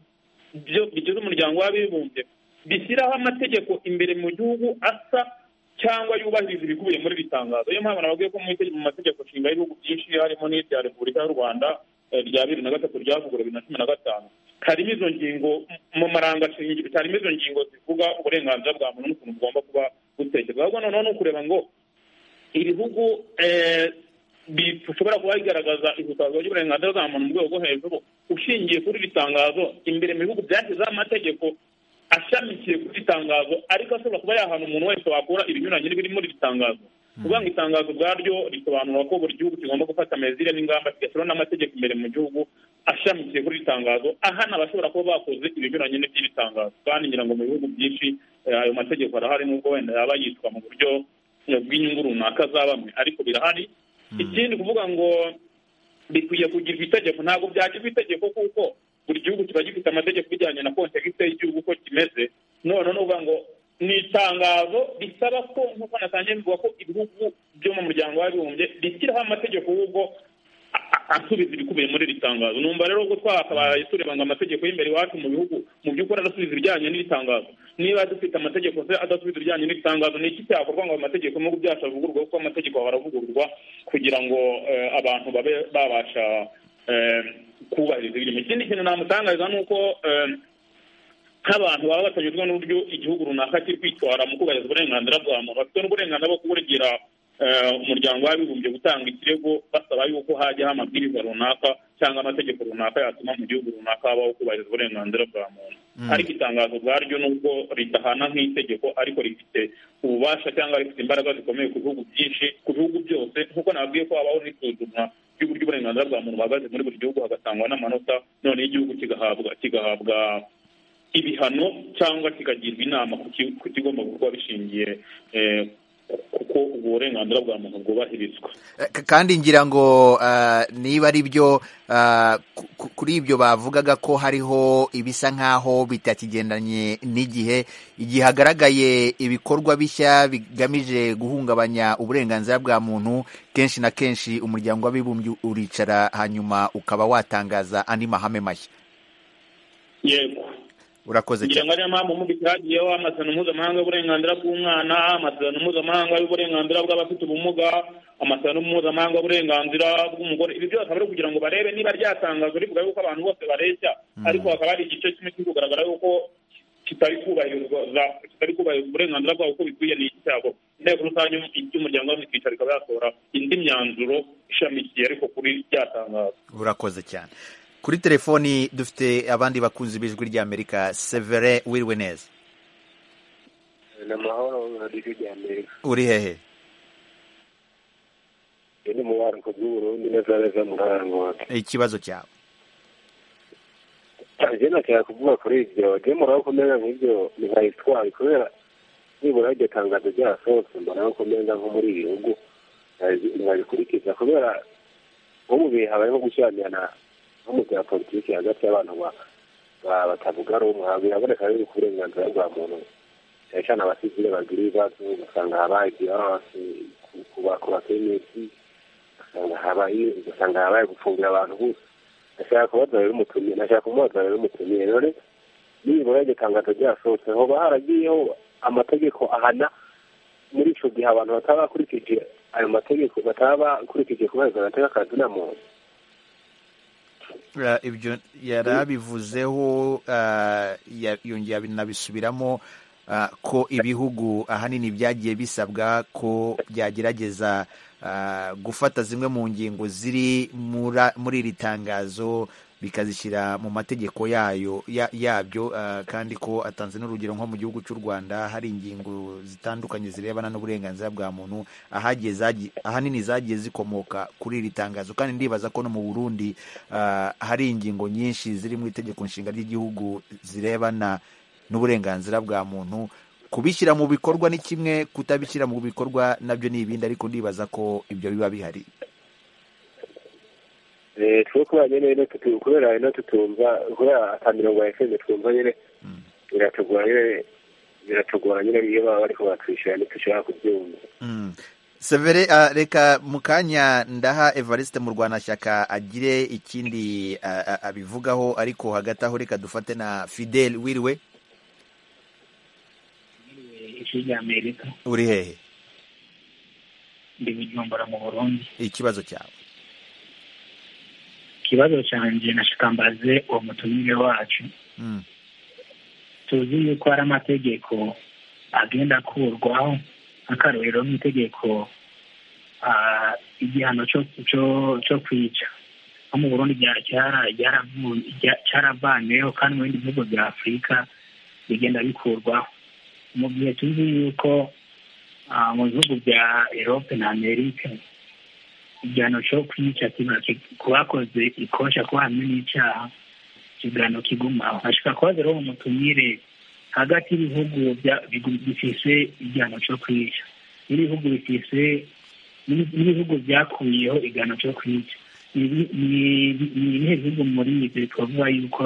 byo- bigize umuryango w'abibumbye bishyiraho amategeko imbere mu gihugu asa cyangwa yubahiriza ibikubiye muri iri tangazo niyo mpamvu nababwiye ko mu ite- mu mategeko nshinga y'ibihugu byinshi harimo n'irya repubulika y'u rwanda eh, rya bibiri na gatatu ryavuguruwe bibiri na cumi na gatanu harimo izo ngingo mu marangacingi harimo izo ngingo zivuga uburenganzira bwa muntu n'ukuntu bugomba kuba gutekerezwa ahubwo noneho ni ukureba ngo ibihugu eh, bishobora kuba bigaragaza ihutazwa ry'uburenganzira bwa muntu mu rwego rwo hejuru ushingiye kuri iri tangazo imbere mu bihugu byashyizeho amategeko ashamikiye kuri iri tangazo ariko ashobora kuba yahana umuntu wese wakura ibinyuranye n'ibiri muri iri tangazo kuvuga ngo itangazo ubwaryo risobanura ko buri gihugu kigomba gufata mezire n'ingamba kigashyiraho n'amategeko imbere mu gihugu ashamikiye kuri iri tangazo ahana abashobora kuba bakoze ibinyuranye n'iby'iri tangazo kandi ngira ngo mu bihugu byinshi eh, ayo mategeko arahari n'ubwo wenda yaba yitwa mu buryo eh, bw'inyungu runaka za bamwe ariko birahari ikindi kuvuga ngo bikwiye kugirwa itegeko ntabwo byagirwa itegeko kuko buri gihugu kiba gifite amategeko bijyanye na kontegite y'igihugu uko kimeze none ni ukuvuga ngo ni itangazo risaba ko nk'uko natangiye bivuga ko ibihugu byo mu muryango w'abibumbye bishyiraho amategeko y'ubwo asubiza ibikubiye muri iri tangazo numva rero ubwo twakabaye tureba ngo amategeko y'imbere iwacu mu bihugu mu by'ukuri adasubiza ibijyanye n'iri tangazo niba dufite amategeko se adasubiza ibijyanye n'iri tangazo ni iki cyakorwa ngo amategeko mu bihugu byacu avugururwe kuko amategeko ahora aravugururwa kugira ngo eh, abantu babe babasha eh, kubahiriza ibirimo ikindi kintu namutangariza ni uko eh, nk'abantu baba batanyuzwe n'uburyo igihugu runaka kiri kwitwara mu kubahiriza uburenganzira bwa muntu bafite n'uburenganzira bwo kuregera umuryango w'abibumbye gutanga ikirego basaba yuko hajyaho amabwiriza runaka cyangwa amategeko runaka yatuma mu gihugu runaka habaho kubahiriza uburenganzira bwa muntu ariko itangazo ubwaryo nubwo ridahana nk'itegeko ariko rifite ububasha cyangwa rifite imbaraga zikomeye ku bihugu byinshi ku bihugu byose nk'uko nabwiye ko habaho n'isuzumwa ry'uburyo uburenganzira bwa muntu buhagaze muri buri gihugu hagatangwa n'amanota noneho igihugu kigahabwa kigahabwa ibihano cyangwa kikagirwa inama ku kigomba kuba bishingiye kuko ubwo burenganzira bwa muntu bwubahirizwa kandi ngira ngo niba ari byo kuri ibyo bavugaga ko hariho ibisa nk'aho bitakigendanye n'igihe igihe hagaragaye ibikorwa bishya bigamije guhungabanya uburenganzira bwa muntu kenshi na kenshi umuryango w'abibumbye uricara hanyuma ukaba watangaza andi mahame mashya yego urakoze cyane ngira ngo ariyo mpamvu mubi cyagiyeho amasezerano mpuzamahanga y'uburenganzira bw'umwana amasezerano mpuzamahanga y'uburenganzira bw'abafite ubumuga amasezerano mpuzamahanga y'uburenganzira bw'umugore ibi byose ari kugira ngo barebe niba ryatangazwa rivuga yuko abantu bose bareshya ariko hakaba hari igice kimwe kiri kugaragara yuko kitari kubahirizwa kitari kubahiriza uburenganzira bwabo uko bikwiye ni iki cyabo inteko rusange y'umuryango wabo ikicara ikaba yasohora indi myanzuro ishamikiye ariko kuri ryatangazwa urakoze cyane kuri telefoni dufite abandi bakunzi b'ijwi ry'amerika severe wiriwe neza ni amahoro ijwi ry'amerika uri hehe ni mu bariko by'uburundi neza neza mu karangoti ikibazo cyawe nje nashaka kuvuga kuri ibyo je muraho kumenya nk'ibyo ntibabitwaye kubera nibura iryo tangazo ryasohotse mbona ko umenga nko muri ibi bihugu ntibabikurikiza kubera nko mu bihe habayeho gushyamirana nk'umugabo wa politiki hagati y'abantu batavuga rumwe biraboneka yuko uburenganzira bwa muntu cyane cyane abasivile bagira ibibazo ugasanga habaye divorce ku bakenesi ugasanga habaye gufungira abantu gusa nashaka kubaza rero umutumire nashaka kumubaza rero umutumire rero nibura iryo tangazo ryasohotse hoba haragiyeho amategeko ahana muri ico gihe abantu bataba bakurikije ayo mategeko bataba bakurikije kubahiriza agateka kazi na muntu ibyo yari abivuzeho yongera binabisubiramo ko ibihugu ahanini byagiye bisabwa ko byagerageza gufata zimwe mu ngingo ziri muri iri tangazo bikazishyira mu mategeko yayo yabyo kandi ko atanze n'urugero nko mu gihugu cy'u rwanda hari ingingo zitandukanye zirebana n'uburenganzira bwa muntu ahanini zagiye zikomoka kuri iri tangazo kandi ndibaza ko no mu burundi hari ingingo nyinshi ziri mu itegeko nshinga ry'igihugu zirebana n'uburenganzira bwa muntu kubishyira mu bikorwa ni kimwe kutabishyira mu bikorwa nabyo ni ibindi ariko ndibaza ko ibyo biba bihari twe kubera nyine kubera rero tutumva kubera ata mirongo ya efuse twumva nyine biratugora nyine biratugora nyine iyo baba bari kubatwishyura ntitushobora kubyumva severe reka mu kanya ndaha evariste mu rwanashyaka agire ikindi abivugaho ariko hagati aho reka dufate na fidel wiriwe uri hehe ndi bujumbura mu burundi ikibazo cyawe ikibazo cyanjye nashikambaze uwo mutumire wacu tuzi yuko hari amategeko agenda akurwaho nk'akarorero nk'itegeko igihano cyo kwica nko mu burundi cyaravaneho kandi mu bindi bihugu bya afurika bigenda bikurwaho mu gihe tuzi yuko mu bihugu bya erope na amerika igihano cyo kwica ku bakoze ikosha ko hamwe n'icyaha ikigano kigumaho ashobora kuba rero umutumire hagati y'ibihugu bifise igihano cyo kwica n'ibihugu bifise n'ibihugu byakuyeho igihano cyo kwica ni ibihe bihugu muri ibyo twavuga yuko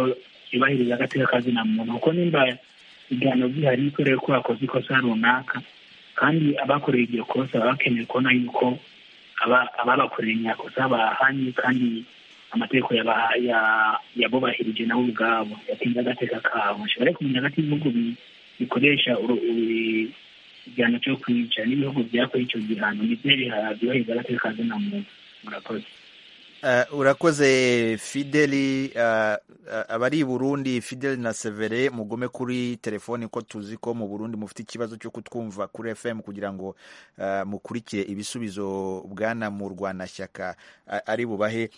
byubahiriza agateka kazina muntu kuko nimba igihano gihari kubera ko bakoze ikosa runaka kandi abakoreye iryo kosa baba bakeneye kubona yuko ababakorera imyakosa bahanye kandi amategeko yabubahirije nabo ubwabo yatinze agateka kabo bari kumenya hagati y'ibihugu bikoresha igihano cyo kwica n'ibihugu byakoye icyo gihano nibyo byubahiriza agateka kazina muntu murakoze urakoze fideli abari i burundi fideli na severe mugume kuri telefoni ko tuzi ko mu burundi mufite ikibazo cyo kutwumva kuri fm kugira ngo mukurikire ibisubizo bwana mu rwanashyaka ari bubahe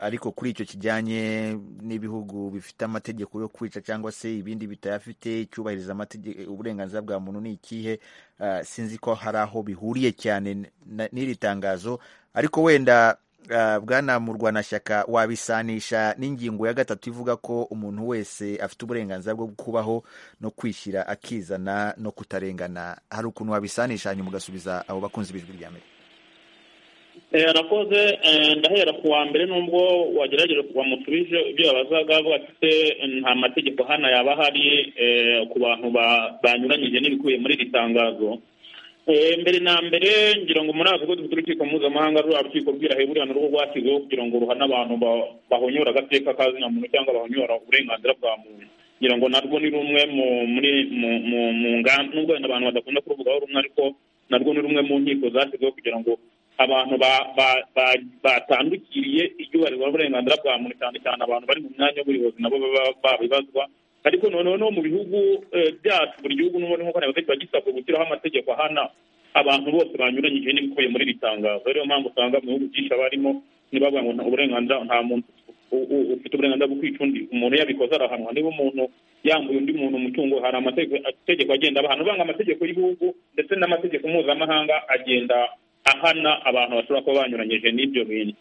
ariko kuri icyo kijyanye n'ibihugu bifite amategeko yo kwica cyangwa se ibindi bitayafite icyubahiriza uburenganzira bwa muntu ni ikihe sinzi ko hari aho bihuriye cyane n'iri tangazo ariko wenda bwana mu rwanashyaka wabisanisha n'ingingo ya gatatu ivuga ko umuntu wese afite uburenganzira bwo kubaho no kwishyira akizana no kutarengana hari ukuntu wabisanisha hanyuma ugasubiza abo bakunzi b'ijwi rya mbere arakoze ndahera ku wa mbere nubwo wagerageje kuva mu tubije ibyo yabazaga avuga ati nta mategeko hano yaba ahari ku bantu banyuranyije n'ibikubiye muri iri tangazo mbere na mbere ngira ngo muri ako dufite urukiko mpuzamahanga ruriya rukiko rw'iraheburiya narwo rwashyizeho kugira ngo ruhane abantu bahonyora agateka ka muntu cyangwa bahonyora uburenganzira bwa muntu ngira ngo narwo ni rumwe muri mu ngamba nubwo wenda abantu badakunda kuruvugaho rumwe ariko narwo ni rumwe mu nkiko zashyizweho kugira ngo abantu batandukiriye ibyubahirizwa uburenganzira bwa muntu cyane cyane abantu bari mu mwanya w'ubuyobozi nabo baba babibazwa ariko noneho no mu bihugu byacu buri gihugu n'ubundi nk'uko nabivuze kiba gisabwa gushyiraho amategeko ahana abantu bose banyuranyije n'ibikubiye muri iri tangazo ariyo mpamvu usanga mu bihugu byinshi abarimo ntibavuga ngo uburenganzira nta muntu ufite uburenganzira bwo kwica undi umuntu yabikoze arahanwa niba umuntu yambuye undi muntu umutungo hari amategeko agenda abahana uvanga amategeko y'ibihugu ndetse n'amategeko mpuzamahanga agenda ahana abantu bashobora kuba banyuranyije n'ibyo bintu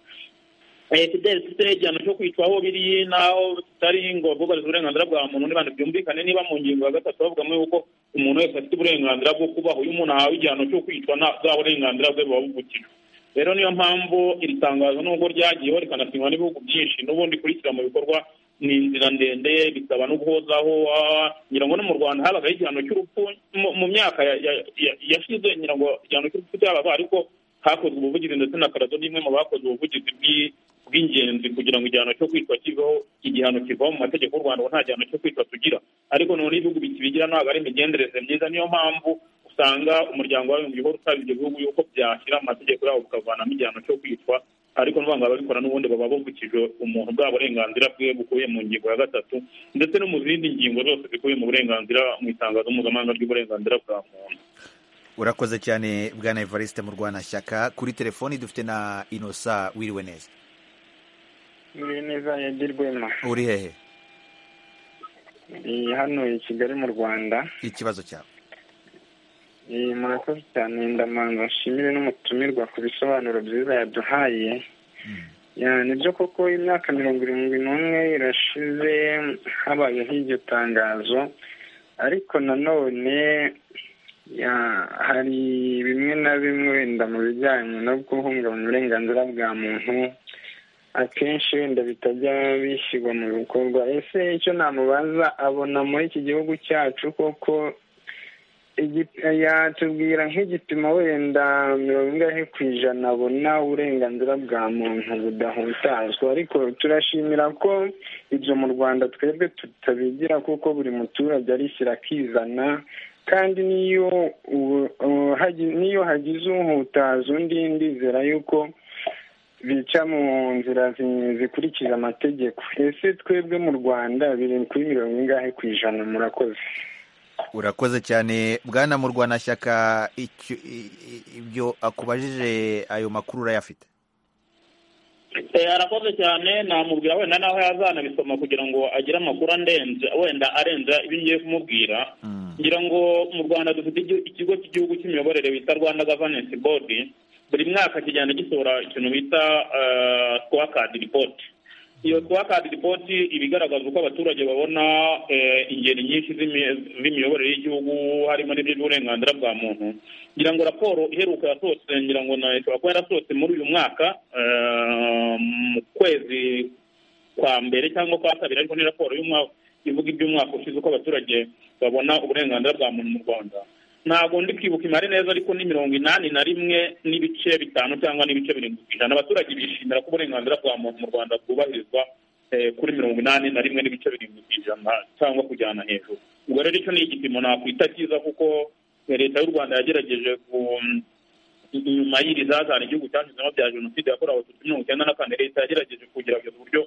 fideli dufite igihano cyo kwicwa aho biri n'aho tutari ngo bubarize uburenganzira bwa muntu n'ibintu byumvikane niba mu ngingo ya gatatu bavugamo yuko umuntu wese afite uburenganzira bwo kubaho iyo umuntu ahawe igihano cyo kwicwa bwa burenganzira bwe buba buvukijwe rero niyo mpamvu iri tangazo nubwo ryagiyeho rikanasinywa n'ibihugu byinshi n'ubundi kurikira mu bikorwa ni inzira ndende bisaba no guhozaho ngira ngo no mu rwanda habagaho igihano cy'urupfu mu myaka yashize ngira ngo igihano cy'urupfu cyabaga ariko hakozwe ubuvugizi ndetse na karado ni imwe mu bakoze ubuvugizi bw'ingenzi kugira ngo igihano cyo kwitwa kiveho igihano kivaho mu mategeko y'u rwanda nta gihano cyo kwitwa tugira ariko noneho ibihugu bikibigira ntabwo ari imigendereze myiza niyo mpamvu usanga umuryango w'abibumbye uhora usaba ibyo bihugu yuko byashyira amategeko yabo bukavanamo igihano cyo kwitwa ariko n'ubundi ababikora n'ubundi baba bavukije umuntu bwa burenganzira bwe bukubiye mu ngingo ya gatatu ndetse no mu zindi ngingo zose zikubiye mu burenganzira mu itangazo mpuzamahanga ry'uburenganzira bwa muntu urakoze cyane bwana evariste mu rwanashyaka kuri telefoni dufite na inosa wiriwe neza wiriwe neza yagirwemo uri hehe hano i kigali mu rwanda ikibazo cyawe murakoze cyane ndamanza nshimire n'umutumirwa ku bisobanuro byiza yaduhaye nibyo koko imyaka mirongo irindwi n'umwe irashize habayeho iryo tangazo ariko nanone hari bimwe na bimwe wenda mu bijyanye no guhungabanya uburenganzira bwa muntu akenshi wenda bitajya bishyirwa mu bikorwa ese icyo namubaza abona muri iki gihugu cyacu koko yatubwira nk'igipimo wenda mirongo ingahe ku ijana abona uburenganzira bwa muntu budahutazwa ariko turashimira ko ibyo mu rwanda twebwe tutabigira kuko buri muturage arishyira akizana kandi niyo niyo hagize uhutaza undi ndizera yuko bica mu nzira zikurikiza amategeko ese twebwe mu rwanda biri kuri mirongo ingahe ku ijana murakoze urakoze cyane bwana mu rwanashyaka ibyo akubajije ayo makuru urayafite arakoze cyane namubwira wenda naho yazanabisoma kugira ngo agire amakuru andenze wenda arenza ibyo ngiye kumubwira ngira ngo mu rwanda dufite ikigo cy'igihugu cy'imiyoborere bita rwanda gavanensi bodi buri mwaka kigenda gisohora ikintu bita twakadi ripoti iyo twakadi ripoti iba igaragaza uko abaturage babona ingeri nyinshi z'imiyoborere y'igihugu harimo n'iby'uburenganzira bwa muntu ngira ngo raporo iheruka yasohotse ngira ngo ishobora kuba yarasohotse muri uyu mwaka mu kwezi kwa mbere cyangwa kwa kabiri ariko ni raporo y'umwaka ivuga iby'umwaka ushize uko abaturage babona uburenganzira bwa muntu mu rwanda ntabwo ndi kwibuka imari neza ariko ni mirongo inani na rimwe n'ibice bitanu cyangwa n'ibice birindwi ku ijana abaturage bishimira ko uburenganzira bwa muntu mu rwanda bwubahirizwa kuri mirongo inani na rimwe n'ibice birindwi ku ijana cyangwa kujyana hejuru ubwo rero icyo ni igipimo nakwita cyiza kuko leta y'u rwanda yagerageje inyuma y'iri zazana igihugu cyashyizemo bya jenoside yakorewe abatutsi mirongo icyenda na kane leta yagerageje kugerageza uburyo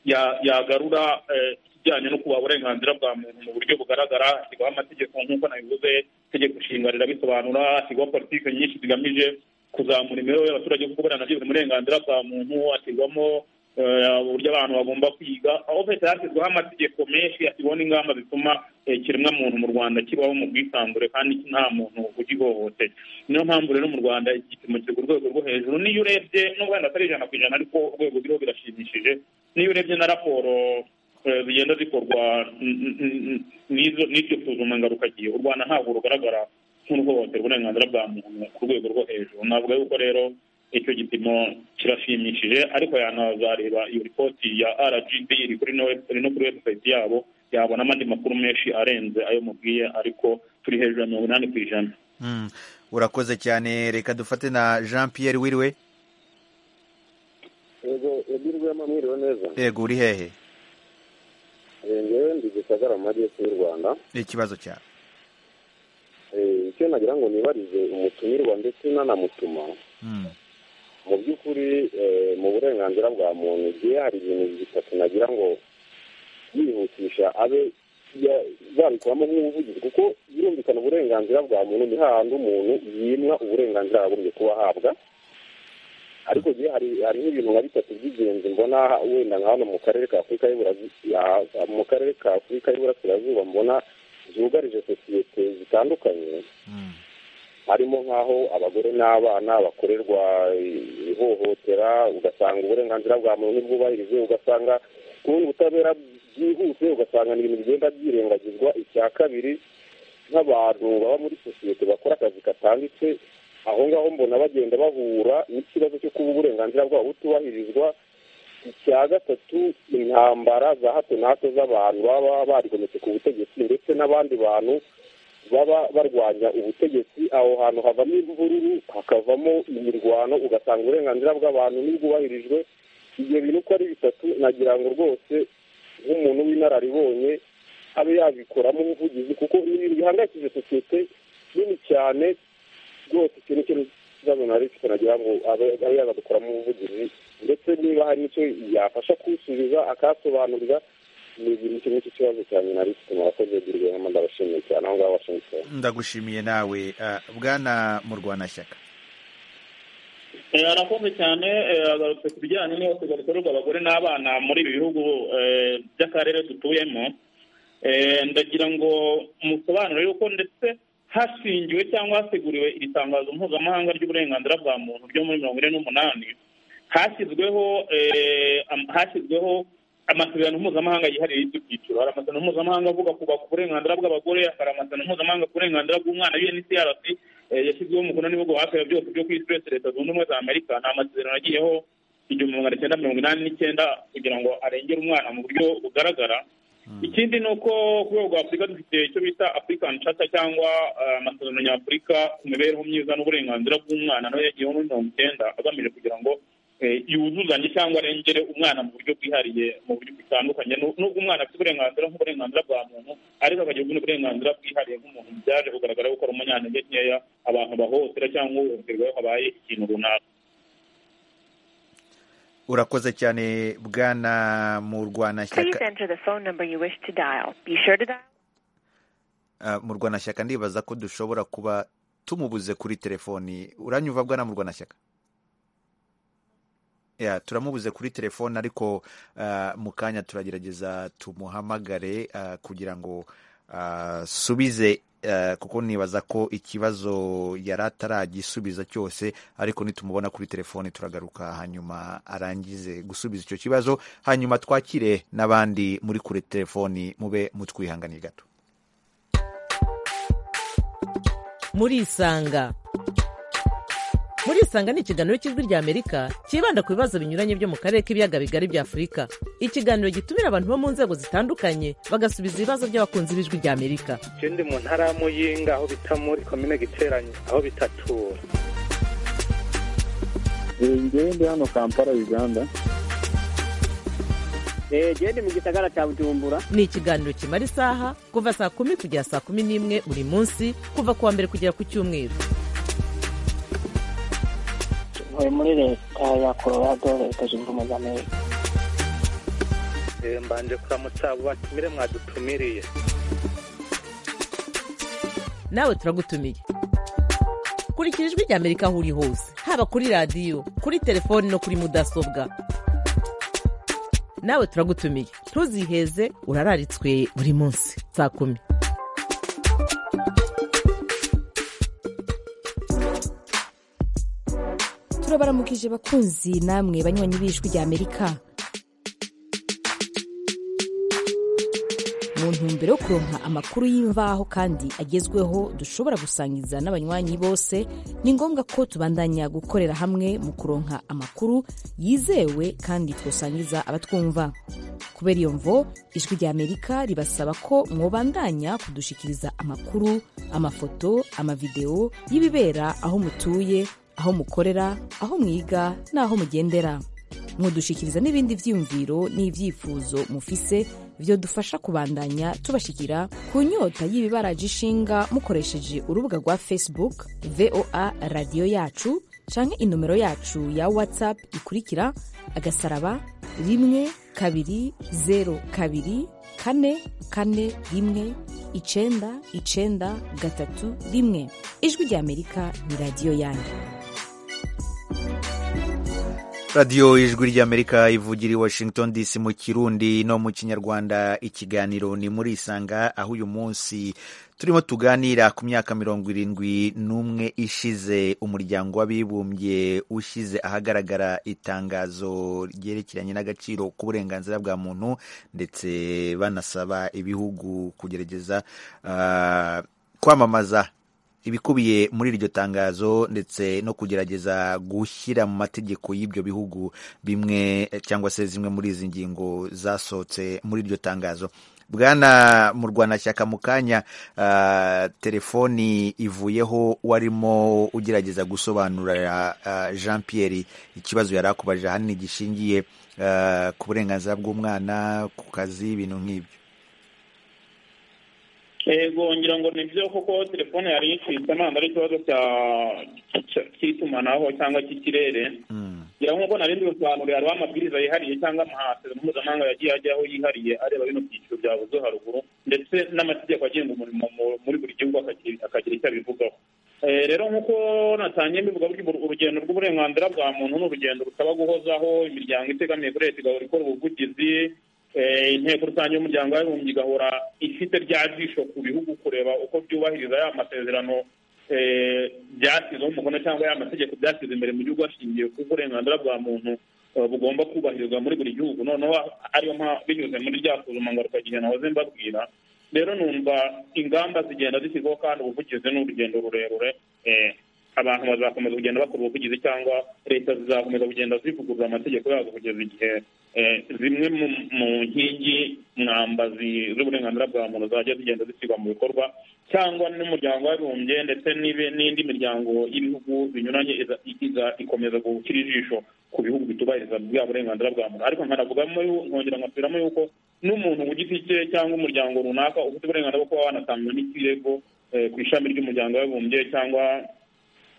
ya- yagarura eh, ikijyanye no kubaha uburenganzira bwa muntu mu buryo bugaragara hashyirwaho amategeko nk'uko nabivuze itegeko nshinga rirabisobanura hashyirwaho politiki nyinshi zigamije kuzamura imibereho y'abaturage kuko buriya nabyo buri uburenganzira bwa muntu hashyirwamo eh, uburyo abantu bagomba kwiga aho leta yashyizweho amategeko menshi hashyirwaho n'ingamba zituma eh, ikiremwamuntu mu rwanda kibaho mu bwisanzure kandi nta muntu ugihohoteye niyo mpamvu rero mu rwanda igipimo kiri ku rwego rwo hejuru niyo urebye n'ubwo wenda atari ijana ku ijana ariko urwego ruriho birashimishije niyo urebye na raporo eh, zigenda zikorwa n- n- n- n'izo- n'iryo suzuma ngarukagihe u rwanda ntabwo rugaragara nk'uruhohotera uburenganzira bwa muntu ku rwego rwo hejuru navuga yuko rero icyo gipimo kirashimishije ariko yanazareba iyo ripoti ya rgb iri kuri no iri no kuri website yabo yabona amandi makuru menshi arenze ayo mubwiye ariko turi hejuru ya mirongo inani ku ijana Mm. urakoze cyane reka dufate na jean pierre wiriwe yego yagirwamo mwiriwe neza yego uri hehe Eh, ngewe ndi gisagara mu majyepfo y'u rwanda ikibazo cyawe Eh, icyo nagira ngo nibarize umutumirwa ndetse n'anamutuma mu by'ukuri eh, mu burenganzira bwa muntu igihe hari ibintu bitatu nagira ngo yihutisha abe ya- babikoramo nk'ubuvugizi kuko birumvikana uburenganzira bwa muntu ni hahandi umuntu yimwa uburenganzira yagombye kuba ahabwa ariko igihe hari hari n'ibintu nka bitatu by'ingenzi mbona wenda nka hano mu karere ka afurika y'Iburasira- ah, mu karere ka afurika y'iburasirazuba mbona zugarije sosiyete zitandukanye harimo nk'aho abagore n'abana bakorerwa ihohotera ugasanga uburenganzira bwa muntu ntibwubahirizwe ugasanga kubona ubutabera byihuse ugasanga ni ibintu bigenda byirengagizwa icya kabiri nk'abantu baba muri sosiyete bakora akazi katanditse aho ngaho mbona bagenda bahura n'ikibazo cyo kuba uburenganzira bwabo butubahirizwa icya gatatu intambara za hato na hato z'abantu baba barigometse ku butegetsi ndetse n'abandi bantu baba barwanya ubutegetsi aho hantu havamo imvururu hakavamo imirwano ugasanga uburenganzira bw'abantu ntibwubahirijwe ibyo bintu uko ari bitatu nagira ngo rwose nk'umuntu w'inararibonye abe yabikoramo ubuvugizi kuko ni ibintu bihangayikishije sosiyete nini cyane rwose ikintu icyo ni ikibazo nari mfite nagira ngo abe abe yabadukoramo ubuvugizi ndetse niba hari nicyo yafasha kuwusubiza akasobanurira ni ibintu kimwe cy'ikibazo cyane nari mfite murakoze girwema ndabashimiye cyane aho ngaho washingitoni ndagushimiye nawe Ah, bwana murwanashyaka Eh, arakoze cyane eh, agarutse ku bijyanye n'ihohoterwa rikorerwa abagore n'abana muri ibi bihugu eh, by'akarere dutuyemo Eh, ndagira ngo musobanure yuko ndetse hashingiwe cyangwa haseguriwe iri tangazo mpuzamahanga ry'uburenganzira bwa muntu ryo muri mirongo ine n'umunani hashyizweho eh, am- hashyizweho amasezerano mpuzamahanga yihariye y'ibyo byiciro hari amasezerano mpuzamahanga avuga ku ku burenganzira bw'abagore hari amasezerano mpuzamahanga ku burenganzira bw'umwana UNCRC eh, yashyizweho umukono n'ibihugu hafi ya byose byo ku isi uretse leta zunze ubumwe za amerika ni amasezerano yagiyeho igihumbi magana cyenda mirongo inani n'icyenda kugira ngo arengere umwana mu buryo bugaragara ikindi ni uko ku rwego rwa afurika dufite icyo bita african charter cyangwa eh, amasezerano nyafurika ku mibereho myiza n'uburenganzira bw'umwana nayo yagiyeho muri mirongo icyenda agamije kugira ngo eh, yuzuzanye cyangwa arengere umwana mu buryo bwihariye mu buryo butandukanye Nu- nubwo umwana afite uburenganzira nk'uburenganzira bwa muntu ariko akagira ubundi burenganzira bwihariye nk'umuntu byaje kugaragara yuko ari umunyantege nkeya abantu bahohotera cyangwa uhohoterwa iyo habaye ikintu runaka urakoze cyane bwana Please murwanashyaka enter the phone number you wish to dial. Be sure to dial. Ah, murwanashyaka ndibaza ko dushobora kuba tumubuze kuri telefoni uranyumva bwana murwanashyaka ya turamubuze kuri telefoni ariko ah, mu kanya turagerageza tumuhamagare ah, kugira ngo asubize kuko nibaza ko ikibazo yari ataragisubiza cyose ariko nitumubona kuri telefoni turagaruka hanyuma arangize gusubiza icyo kibazo hanyuma twakire n'abandi muri kure telefoni mube mutwihanganiye gato murisanga murisanga ni ikiganiro cy'ijwi ry'amerika cyibanda ku bibazo binyuranye byo mu karere k'ibiyaga bigari bya afurika ikiganiro gitumira abantu bo mu nzego zitandukanye bagasubiza ibibazo by'abakunzi b'ijwi ry'amerika icyo ndi mu ntara ya muyinga aho bita muri komine giteranye aho bita tura ngewe ndi hano kampala uganda genda mu gisagara cya bujumbura ni ikiganiro kimara isaha kuva saa kumi kugera saa kumi n'imwe buri munsi kuva ku wa mbere kugera ku cyumweru ntuye muri leta ya colorado leta zunze ubumwe za amerika Eh, mbanje kuramutsa abo batumire mwadutumiriye nawe turagutumiye kurikira ijwi rya amerika aho uri hose haba kuri radiyo kuri telefoni no kuri mudasobwa nawe turagutumiye ntuziheze urararitswe buri munsi saa kumi turabaramukije bakunzi namwe banywanyi b'ijwi rya amerika mu ntumbero yo kuronka amakuru y'imvaho kandi agezweho dushobora gusangiza n'abanywanyi bose ni ngombwa ko tubandanya gukorera hamwe mu kuronka amakuru yizewe kandi twosangiza abatwumva kubera iyo mvo ijwi rya amerika ribasaba ko mwobandanya kudushikiriza amakuru amafoto amavidewo y'ibibera aho mutuye aho mukorera aho mwiga n'aho mugendera mudushikiriza n'ibindi byiyumviro n'ibyifuzo mufise byo dufasha kubandanya tubashikira ku nyota y'ibibaraje ishinga mukoresheje urubuga rwa facebook voa radiyo yacu canke inomero yacu ya whatsapp ikurikira agasaraba rimwe kabiri zero kabiri kane kane rimwe icenda icenda gatatu rimwe ijwi rya amerika ni radiyo yanjye radiyo ijwi ry'amerika ivugira i washington dc mu kirundi no mu kinyarwanda ikiganiro ni muri isanga aho uyu munsi turimo tuganira ku myaka mirongo irindwi n'umwe ishize umuryango w'abibumbye ushyize ahagaragara itangazo ryerekeranye n'agaciro k'uburenganzira bwa muntu ndetse banasaba ibihugu kugerageza ah, kwamamaza ibikubiye muri iryo tangazo ndetse no kugerageza gushyira mu mategeko y'ibyo bihugu bimwe cyangwa se zimwe muri izi ngingo zasohotse muri iryo tangazo bwana murwanashyaka mu kanya ah, telefoni ivuyeho warimo ugerageza gusobanurira ah, jean pierre ikibazo yari akubaje ahanini gishingiye ah, ku burenganzira bw'umwana ku kazi ibintu nk'ibyo yego ngira ngo ni byo kuko telefone yari yicitse ntabwo ari ikibazo cya- cya- cy'itumanaho cyangwa cy'ikirere ngira nk'uko nari ndi busobanurire hariho amabwiriza yihariye cyangwa amasezerano mpuzamahanga yagiye ajyaho yihariye areba bino byiciro byavuze haruguru ndetse n'amategeko agenga umurimo mu- muri buri gihugu akagira- akagira icyo abivugaho Eh, rero nk'uko natangiye mbivuga burya uru- urugendo rw'uburenganzira bwa muntu ni urugendo rusaba guhozaho imiryango itegamiye kuri leta igahora ikora ubuvugizi Eh, inteko rusange y'umuryango w'abibumbye igahora ifite rya jisho ku bihugu kureba uko byubahiriza ya masezerano eh, byashyizeho umukono cyangwa ya mategeko byashyize imbere mu gihugu hashingiwe ku burenganzira bwa muntu eh, bugomba kubahirizwa muri buri gihugu noneho ariyo mpamvu binyuze muri rya suzuma ngarukagihe nahoze mbabwira rero numva ingamba zigenda zishyirwaho kandi ubuvugizi ni urugendo rurerure eh, abantu bazakomeza kugenda bakora ubuvugizi cyangwa leta zizakomeza kugenda zivugurura amategeko yazo kugeza igihe eh, zimwe mu mu nkingi mwamba zi- z'uburenganzira bwa muntu zajya zigenda zishyirwa mu bikorwa cyangwa n'umuryango w'abibumbye ndetse n'ibe- n'indi miryango y'ibihugu binyuranye iza- iza- ikomeza gushyira ijisho ku bihugu bitubahiriza bwa burenganzira bwa muntu ariko nkanavugamo yu- nkongera nkasubiramo yuko n'umuntu ku giti cye cyangwa umuryango runaka ufite uburenganzira bwo kuba wanatanga n'ikirego eh, ku ishami ry'umuryango w'abibumbye cyangwa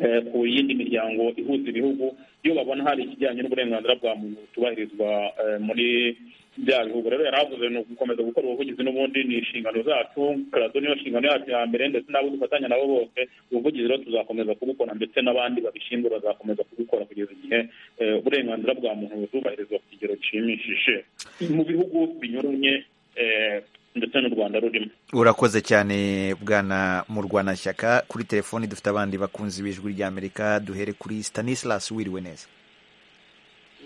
eh, ku yindi miryango ihuza ibihugu iyo babona hari ikijyanye n'uburenganzira bwa muntu butubahirizwa eh, muri bya bihugu rero yari avuze ni ugukomeza gukora ubuvugizi n'ubundi ni inshingano zacu karado niyo nshingano yacu ya mbere ndetse n'abo dufatanya nabo bose ubuvugizi rero tuzakomeza kubukora ndetse n'abandi babishinzwe bazakomeza kubukora kugeza igihe eh, uburenganzira bwa muntu butubahirizwa ku kigero gishimishije mu bihugu binyuranye eh, ndetse n'u rwanda rurimo urakoze cyane bwana murwanashyaka kuri telefoni dufite abandi bakunzi b'ijwi ry'amerika duhere kuri stanislas wiriwe neza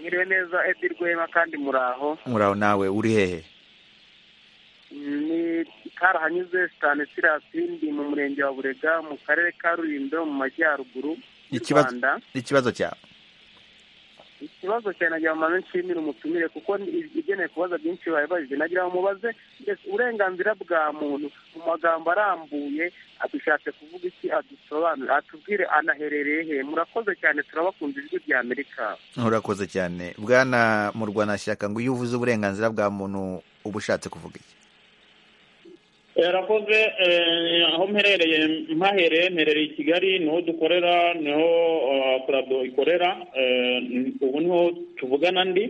mwiriwe neza edi rwema kandi muraho muraho nawe uri hehe ni karahanyuze sitanisirasi ndi mu murenge wa burega mu karere ka rulindo mu majyaruguru y'u ikibazo rwanda ikibazo cyawe ikibazo cyane nagira ngo mbanze nshimire umutumire kuko ni- igeneye kubaza byinshi babibajije nagira ngo mubaze mbese uburenganzira bwa muntu mu magambo arambuye adushatse kuvuga iki adusobanure atubwire anaherereye he murakoze cyane turabakunze ijwi rya amerika urakoze cyane bwana murwanashyaka ngo iyo uvuze uburenganzira bwa muntu uba ushatse kuvuga iki yarakoze aho mperereye mpahereye mperereye i kigali niho dukorera niho kurado ikorera ubu niho tuvugana ndi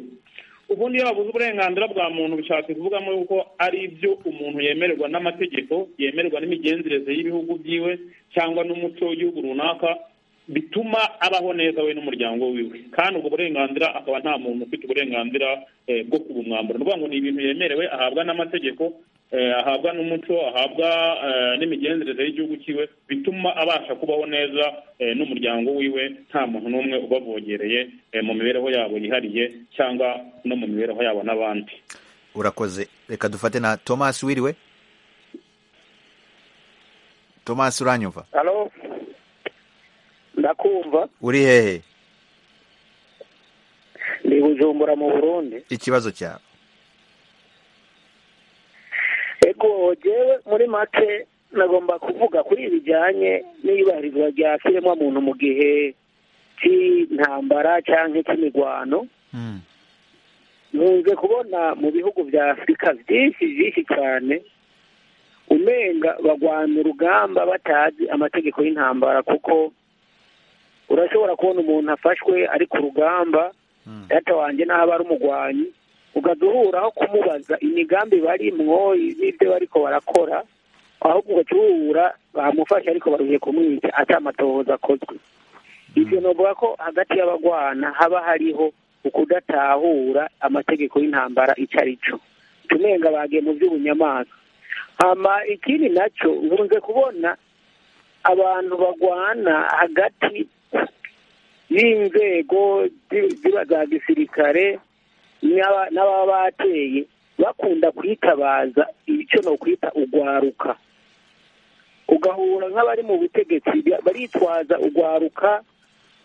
ubundi iyo babuze uburenganzira bwa muntu bishatse kuvugamo yuko ari ibyo umuntu yemererwa n'amategeko yemererwa n'imigenzereze y'ibihugu byiwe cyangwa n'umuco w'igihugu runaka bituma abaho neza we n'umuryango wiwe kandi ubwo burenganzira akaba nta muntu ufite uburenganzira bwo kubumwambura ni ukuvuga ngo ni ibintu yemerewe ahabwa n'amategeko ahabwa n'umuco ahabwa n'imigenzereze y'igihugu cyiwe bituma abasha kubaho neza n'umuryango wiwe nta muntu n'umwe ubavogereye mu mibereho yabo yihariye cyangwa no mu mibereho yabo n'abandi urakoze reka dufate na thomas wiriwe thomas uranyumva halo ndakumva uri hehe ni bujumbura mu burundi ikibazo cyawe ego jewe muri make nagomba kuvuga kuri bijyanye n'iyubahirizwa rya muntu mu gihe cy'intambara cyangwa cy'imirwano nkunze kubona mu bihugu bya afurika byinshi byinshi cyane umenga bagwana urugamba batazi amategeko y'intambara kuko urashobora kubona umuntu afashwe ari ku rugamba data wanjye n'aba ari umugwanyi ugahita uhura aho kumubaza imigambi barimwo n'ibyo bariko barakora ahubwo ugahita uhura bamufashe ariko baruhiye kumwica atamatohoza akozwe ibyo navuga ko hagati y'abagwana haba hariho ukudatahura amategeko y'intambara icyo ari cyo tumenga bagiye mu by'ubunyamaswa hama ikindi nacyo nkunze kubona abantu bagwana hagati y'inzego ziba za gisirikare n'ababa bateye bakunda kwitabaza icyo ni ukwita ugwaruka ugahura nk'abari mu butegetsi baritwaza ugwaruka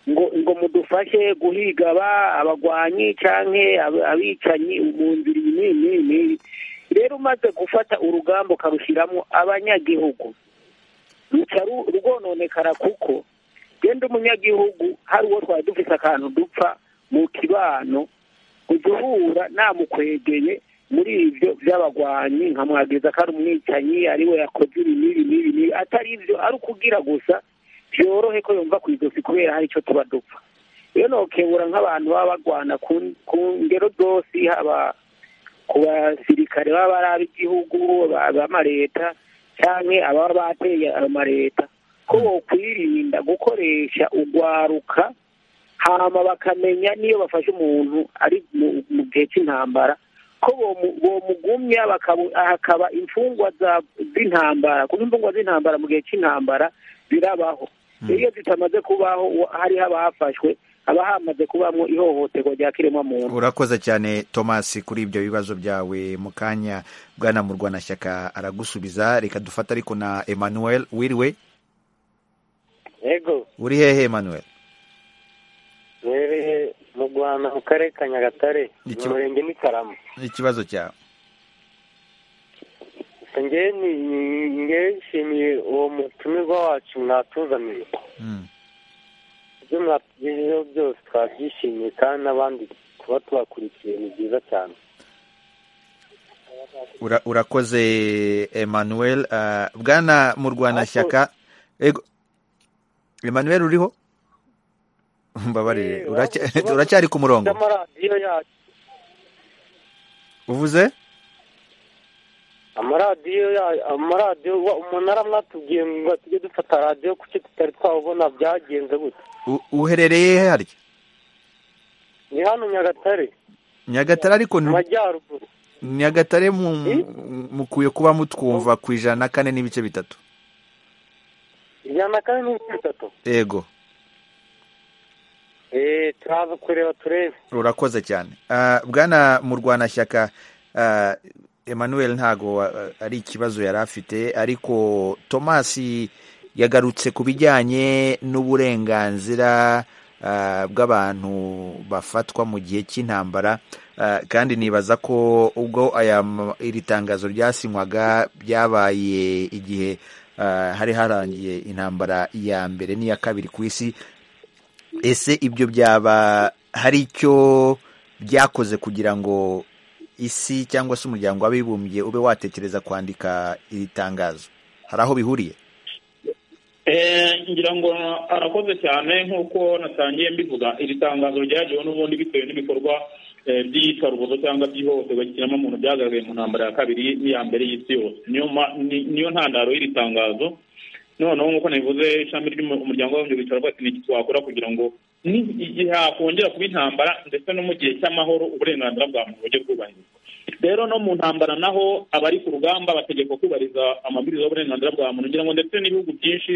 ngo ngo mudufashe guhiga abagwanyi cyangwa abicanyi mu nzira iyi n'iyi n'iyi rero umaze gufata urugamba ukarushyiramo abanyagihugu ruca rwononekara kuko genda umunyagihugu hari uwo twari dufite akantu dupfa mu kibano ujya uhura namukwegeye muri ibyo by'abagwanyi nka mwageza ko ari umwicanyi ari we yakoze ibi n'ibi n'ibi n'ibi atari ibyo ari ukugira gusa byorohe ko yumva ku ijosi kubera hari icyo tuba dupfa iyo nokebura nk'abantu baba bagwana ku ngero zose haba ku basirikare baba ari ab'igihugu abamareta cyangwa ababa bateye amareta ko bakwirinda gukoresha ugwaruka hama bakamenya niyo bafashe umuntu ari mu gihe cy'intambara ko bomugumya hakaba imfungwa z'intambara kuko imfungwa z'intambara mu gihe cy'intambara birabaho iyo zitamaze kubaho hariho abafashwe haba hamaze kubamo ihohoterwa rya kiremwamuntu urakoze cyane thomas kuri ibyo bibazo byawe mu kanya bwana murwanashyaka aragusubiza reka dufate ariko na emmanuel wiriwe yego uri hehe emmanuel mwereye mu rwanda mu karere ka nyagatare mu murenge n'ikarama ikibazo cyawe ngewe nshimiye uwo mutumirwa wacu mwatuzaniye ibyo mwagejejeho byose twabyishimiye kandi n'abandi kuba tubakurikiye ni byiza cyane urakoze emmanuel bwana mu rwanashyaka emmanuel uriho mbabarire uracyari ku murongo uvuze amaradiyo amaradiyo umunara mwatubwiye ngo tujye dufata radiyo kuki tutari twawubona byagenze gute uherereye he harya ni hano nyagatare nyagatare ariko mu majyaruguru nyagatare mukwiye kuba mutwumva ku ijana na kane n'ibice bitatu ijana na kane n'ibice bitatu yego eee turaza kureba turebe urakoze cyane bwana mu rwanashyaka emmanuel ntago ari ikibazo yari afite ariko thomas yagarutse ku bijyanye n'uburenganzira bw'abantu bafatwa mu gihe cy'intambara kandi nibaza ko ubwo iri tangazo ryasinywaga byabaye igihe hari harangiye intambara ya mbere n'iya kabiri ku isi ese ibyo byaba hari icyo byakoze kugira ngo isi cyangwa se umuryango w'abibumbye ube watekereza kwandika iri tangazo hari aho bihuriye ngira ngo arakoze cyane nk'uko natangiye mbivuga iri tangazo ryagiweho n'ubundi bitewe n'ibikorwa eh, by'iyicarubozo cyangwa by'ihohoterwa ry'ikiremwamuntu byagaragaye mu ntambara ya kabiri n'iya mbere y'isi yose niyo ma- ni- niyo ntandaro y'iri tangazo noneho nk'uko nabivuze ishami ry'umuryango w'abibumbye bicara bati ni iki twakora kugira ngo ni- igihe hakongera kuba intambara ndetse no mu gihe cy'amahoro uburenganzira bwa muntu bujye bwubahirizwa rero no mu ntambara naho abari ku rugamba bategekwa kubariza amabwiriza y'uburenganzira bwa muntu ngira ngo ndetse n'ibihugu byinshi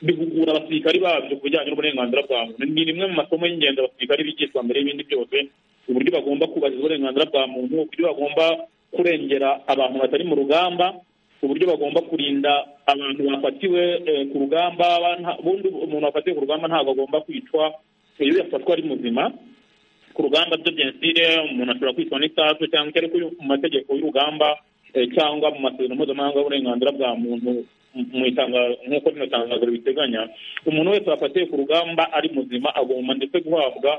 bihugura abasirikari babyo ku bijyanye n'uburenganzira bwa muntu ni rimwe mu masomo y'ingenzi abasirikari bigishwa mbere y'ibindi byose uburyo bagomba kubahiriza uburenganzira bwa muntu uburyo bagomba kurengera abantu batari mu rugamba uburyo bagomba kurinda abantu bafatiwe eh, ku rugamba ba- bundi umuntu wafatiwe ku rugamba ntabwo agomba kwicwa iyo yafatwa ari muzima ku rugamba byo jenoside umuntu ashobora kwicwa n'isasu cyangwa icyo ariko mu mategeko y'urugamba eh, cyangwa mu masezerano mpuzamahanga y'uburenganzira bwa muntu mu- mu itangazo nk'uko rino tangazo ribiteganya umuntu wese wafatiwe ku rugamba ari muzima agomba ndetse guhabwa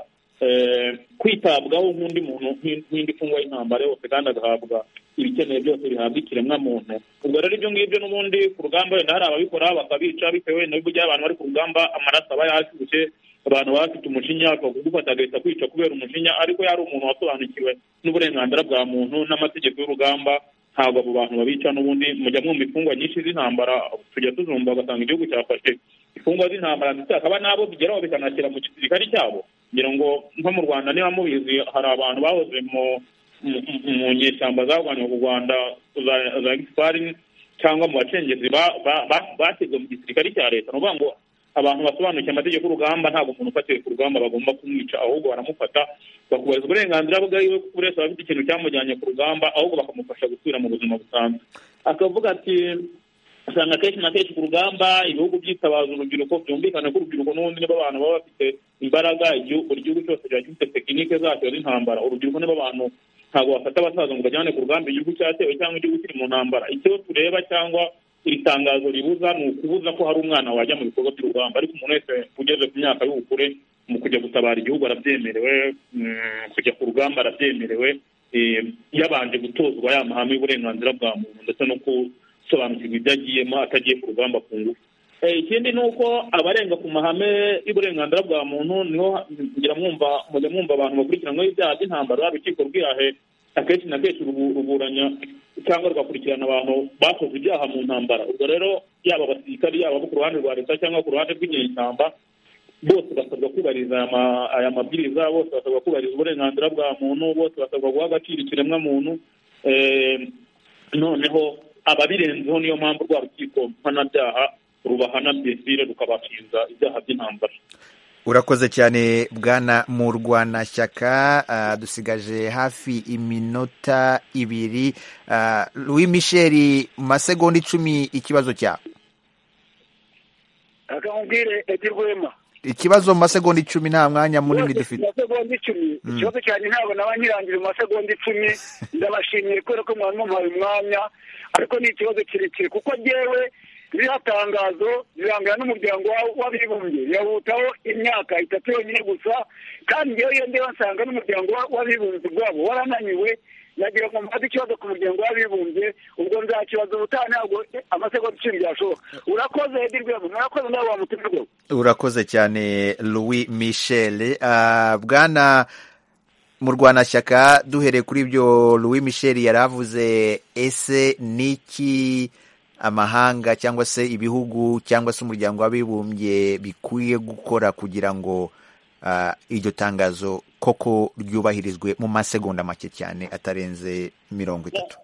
eh, kwitabwaho nk'undi muntu nk'in- nk'indi mfungwa y'intambara yose kandi agahabwa ibikenewe byose bihabwa ikiremwamuntu ubwo rero ibyo ngibyo n'ubundi ku rugamba wenda hari ababikora bakabica bitewe wenda n'uburyo abantu bari ku rugamba amaraso aba yashyushye abantu baba bafite umujinya bashobora kugufata agahita kwica kubera umujinya ariko yari umuntu wasobanukiwe n'uburenganzira bwa muntu n'amategeko y'urugamba ntabwo abo bantu babica n'ubundi mujya mwumva imfungwa nyinshi z'intambara tujya tuzumva ugasanga igihugu cyafashe imfungwa z'intambara ndetse hakaba n'abo bigeraho bikanashyira mu gisirikari cyabo ngira ngo nko mu rwanda niba mubizi hari abantu bahoze mu mu- mu- mu nyeshyamba zarwanyaga u rwanda za- za gisipari cyangwa mu bacengezi ba- ba- ba- bategwe mu gisirikari cya leta ni ukuvuga ngo abantu basobanukiwe amategeko y'urugamba ntabwo umuntu ufatiwe ku rugamba bagomba kumwica ahubwo baramufata bakubahiriza uburenganzira bwiwe kuko buri wese aba afite ikintu cyamujyanye ku rugamba ahubwo bakamufasha gusubira mu buzima busanzwe akavuga ati usanga kenshi na kenshi ku rugamba ibihugu byitabaza urubyiruko byumvikane ko urubyiruko n'ubundi nibo abantu baba bafite imbaraga igihugu buri gihugu cyose kiba gifite tekinike zacyo z'intambara urubyiruko nibo bantu ntabwo bafata abasaza ngo bajyane ku rugamba igihugu cyatewe cyangwa igihugu kiri mu ntambara icyo tureba cyangwa iri tangazo ribuza ni ukubuza ko hari umwana wajya mu bikorwa by'urugamba ariko umuntu wese ugeze ku myaka y'ubukure mu kujya gutabara igihugu arabyemerewe mm, kujya ku rugamba arabyemerewe eh, yabanje gutozwa ya mahame y'uburenganzira bwa muntu ndetse no gusobanukirwa ibyo agiyemo atagiye ku rugamba ku ngufu Eh, ikindi ni uko abarenga ku mahame y'uburenganzira bwa muntu niho ngira mwumva mujya mwumva abantu bakurikiranyweho ibyaha by'intambara urukiko rwihahe akenshi na kenshi rubu- ruburanya cyangwa rugakurikirana abantu bakoze ibyaha mu ntambara ubwo rero yaba abasirikari yaba abo ku ruhande rwa leta cyangwa ku ruhande rw'inyeshyamba bose basabwa kubahiriza aya ma- aya mabwiriza bose basabwa kubahiriza uburenganzira bwa muntu bose basabwa guha agaciro ikiremwamuntu Eh, noneho ababirenzeho niyo mpamvu rwa rukiko mpanabyaha rubahana byesire rukabashinja ibyaha by'intambara urakoze cyane bwana mu rwanashyaka ah, dusigaje hafi iminota ibiri Ah, louis michel mu masegonda icumi ikibazo cyawe akamubwire edirwema ikibazo mu masegonda icumi nta mwanya munini Bose dufite mu masegonda icumi ikibazo cyane ntabwo naba nyirangira mu masegonda icumi ndabashimiye kubera ko mwari mumpaye umwanya ariko ni ikibazo kirekire kuko jyewe ririho tangazo rirangira n'umuryango wa- w'abibumbye yawutaho imyaka itatu yonyine gusa kandi jyewe iyo ndeba nsanga n'umuryango wa- w'abibumbye ubwabo warananiwe nagira ngo mbaze ikibazo ku muryango w'abibumbye ubwo nzakibaza ubutaha ntabwo amasegonda icumi byashoboka urakoze edirwema murakoze nawe wa mutima rwose urakoze cyane louis michel Ah, bwana mu rwanashyaka duhereye kuri ibyo louis michel yari avuze ese niki amahanga cyangwa se ibihugu cyangwa se umuryango w'abibumbye bikwiye gukora kugira ngo ah, iryo tangazo koko ryubahirizwe mu masegonda make cyane atarenze mirongo itatu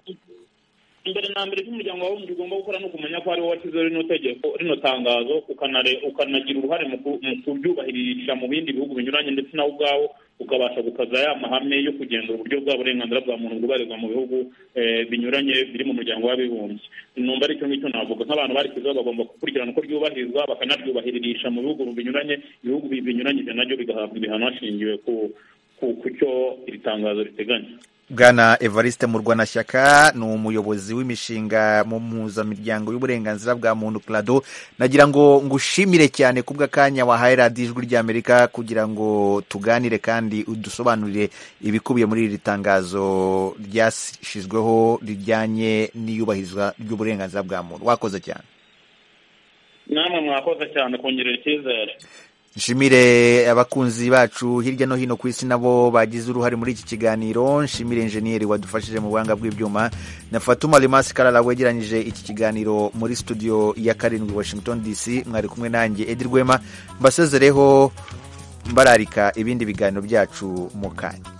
imbere na mbere cy'umuryango wawe ugomba gukora ni ukumenya ko ariwo washyizeho rino tegeko rino tangazo ukanare- ukanagira uruhare mu ku- mu kuryubahiririsha mu bindi bihugu binyuranye ndetse nawe ubwawo ukabasha gukaza ya mahame yo kugenzura uburyo bwa burenganzira bwa muntu bwubahirizwa mu bihugu eh, binyuranye biri mu muryango w'abibumbye numva ari icyo ngicyo navuga nk'abantu barishyizeho bagomba gukurikirana uko ryubahirizwa bakanaryubahiririsha mu bihugu binyuranye ibihugu binyuranyije nabyo bigahabwa ibihano hashingiwe ku ku cyo iri tangazo riteganya bwana evariste murwanashyaka ni umuyobozi w'imishinga mu mpuzamiryango y'uburenganzira bwa muntu clado nagira ngo ngushimire cyane ku bw'akanya wahaye radiyo ijwi ry'amerika kugira ngo tuganire kandi udusobanurire ibikubiye muri iri tangazo ryashyizweho rijyanye n'iyubahirizwa ry'uburenganzira bwa muntu wakoze cyane namwe mwakoze cyane kongerera icyizere nshimire abakunzi bacu hirya no hino ku isi nabo bagize uruhare muri iki kiganiro nshimire enjeniyeri wadufashije mu buhanga bw'ibyuma na fatuma rimasi karara wegeranyije iki kiganiro muri studio ya karindwi washington dc mwari kumwe nanjye edi rwema mbasezereho mbararika ibindi biganiro byacu mu kanya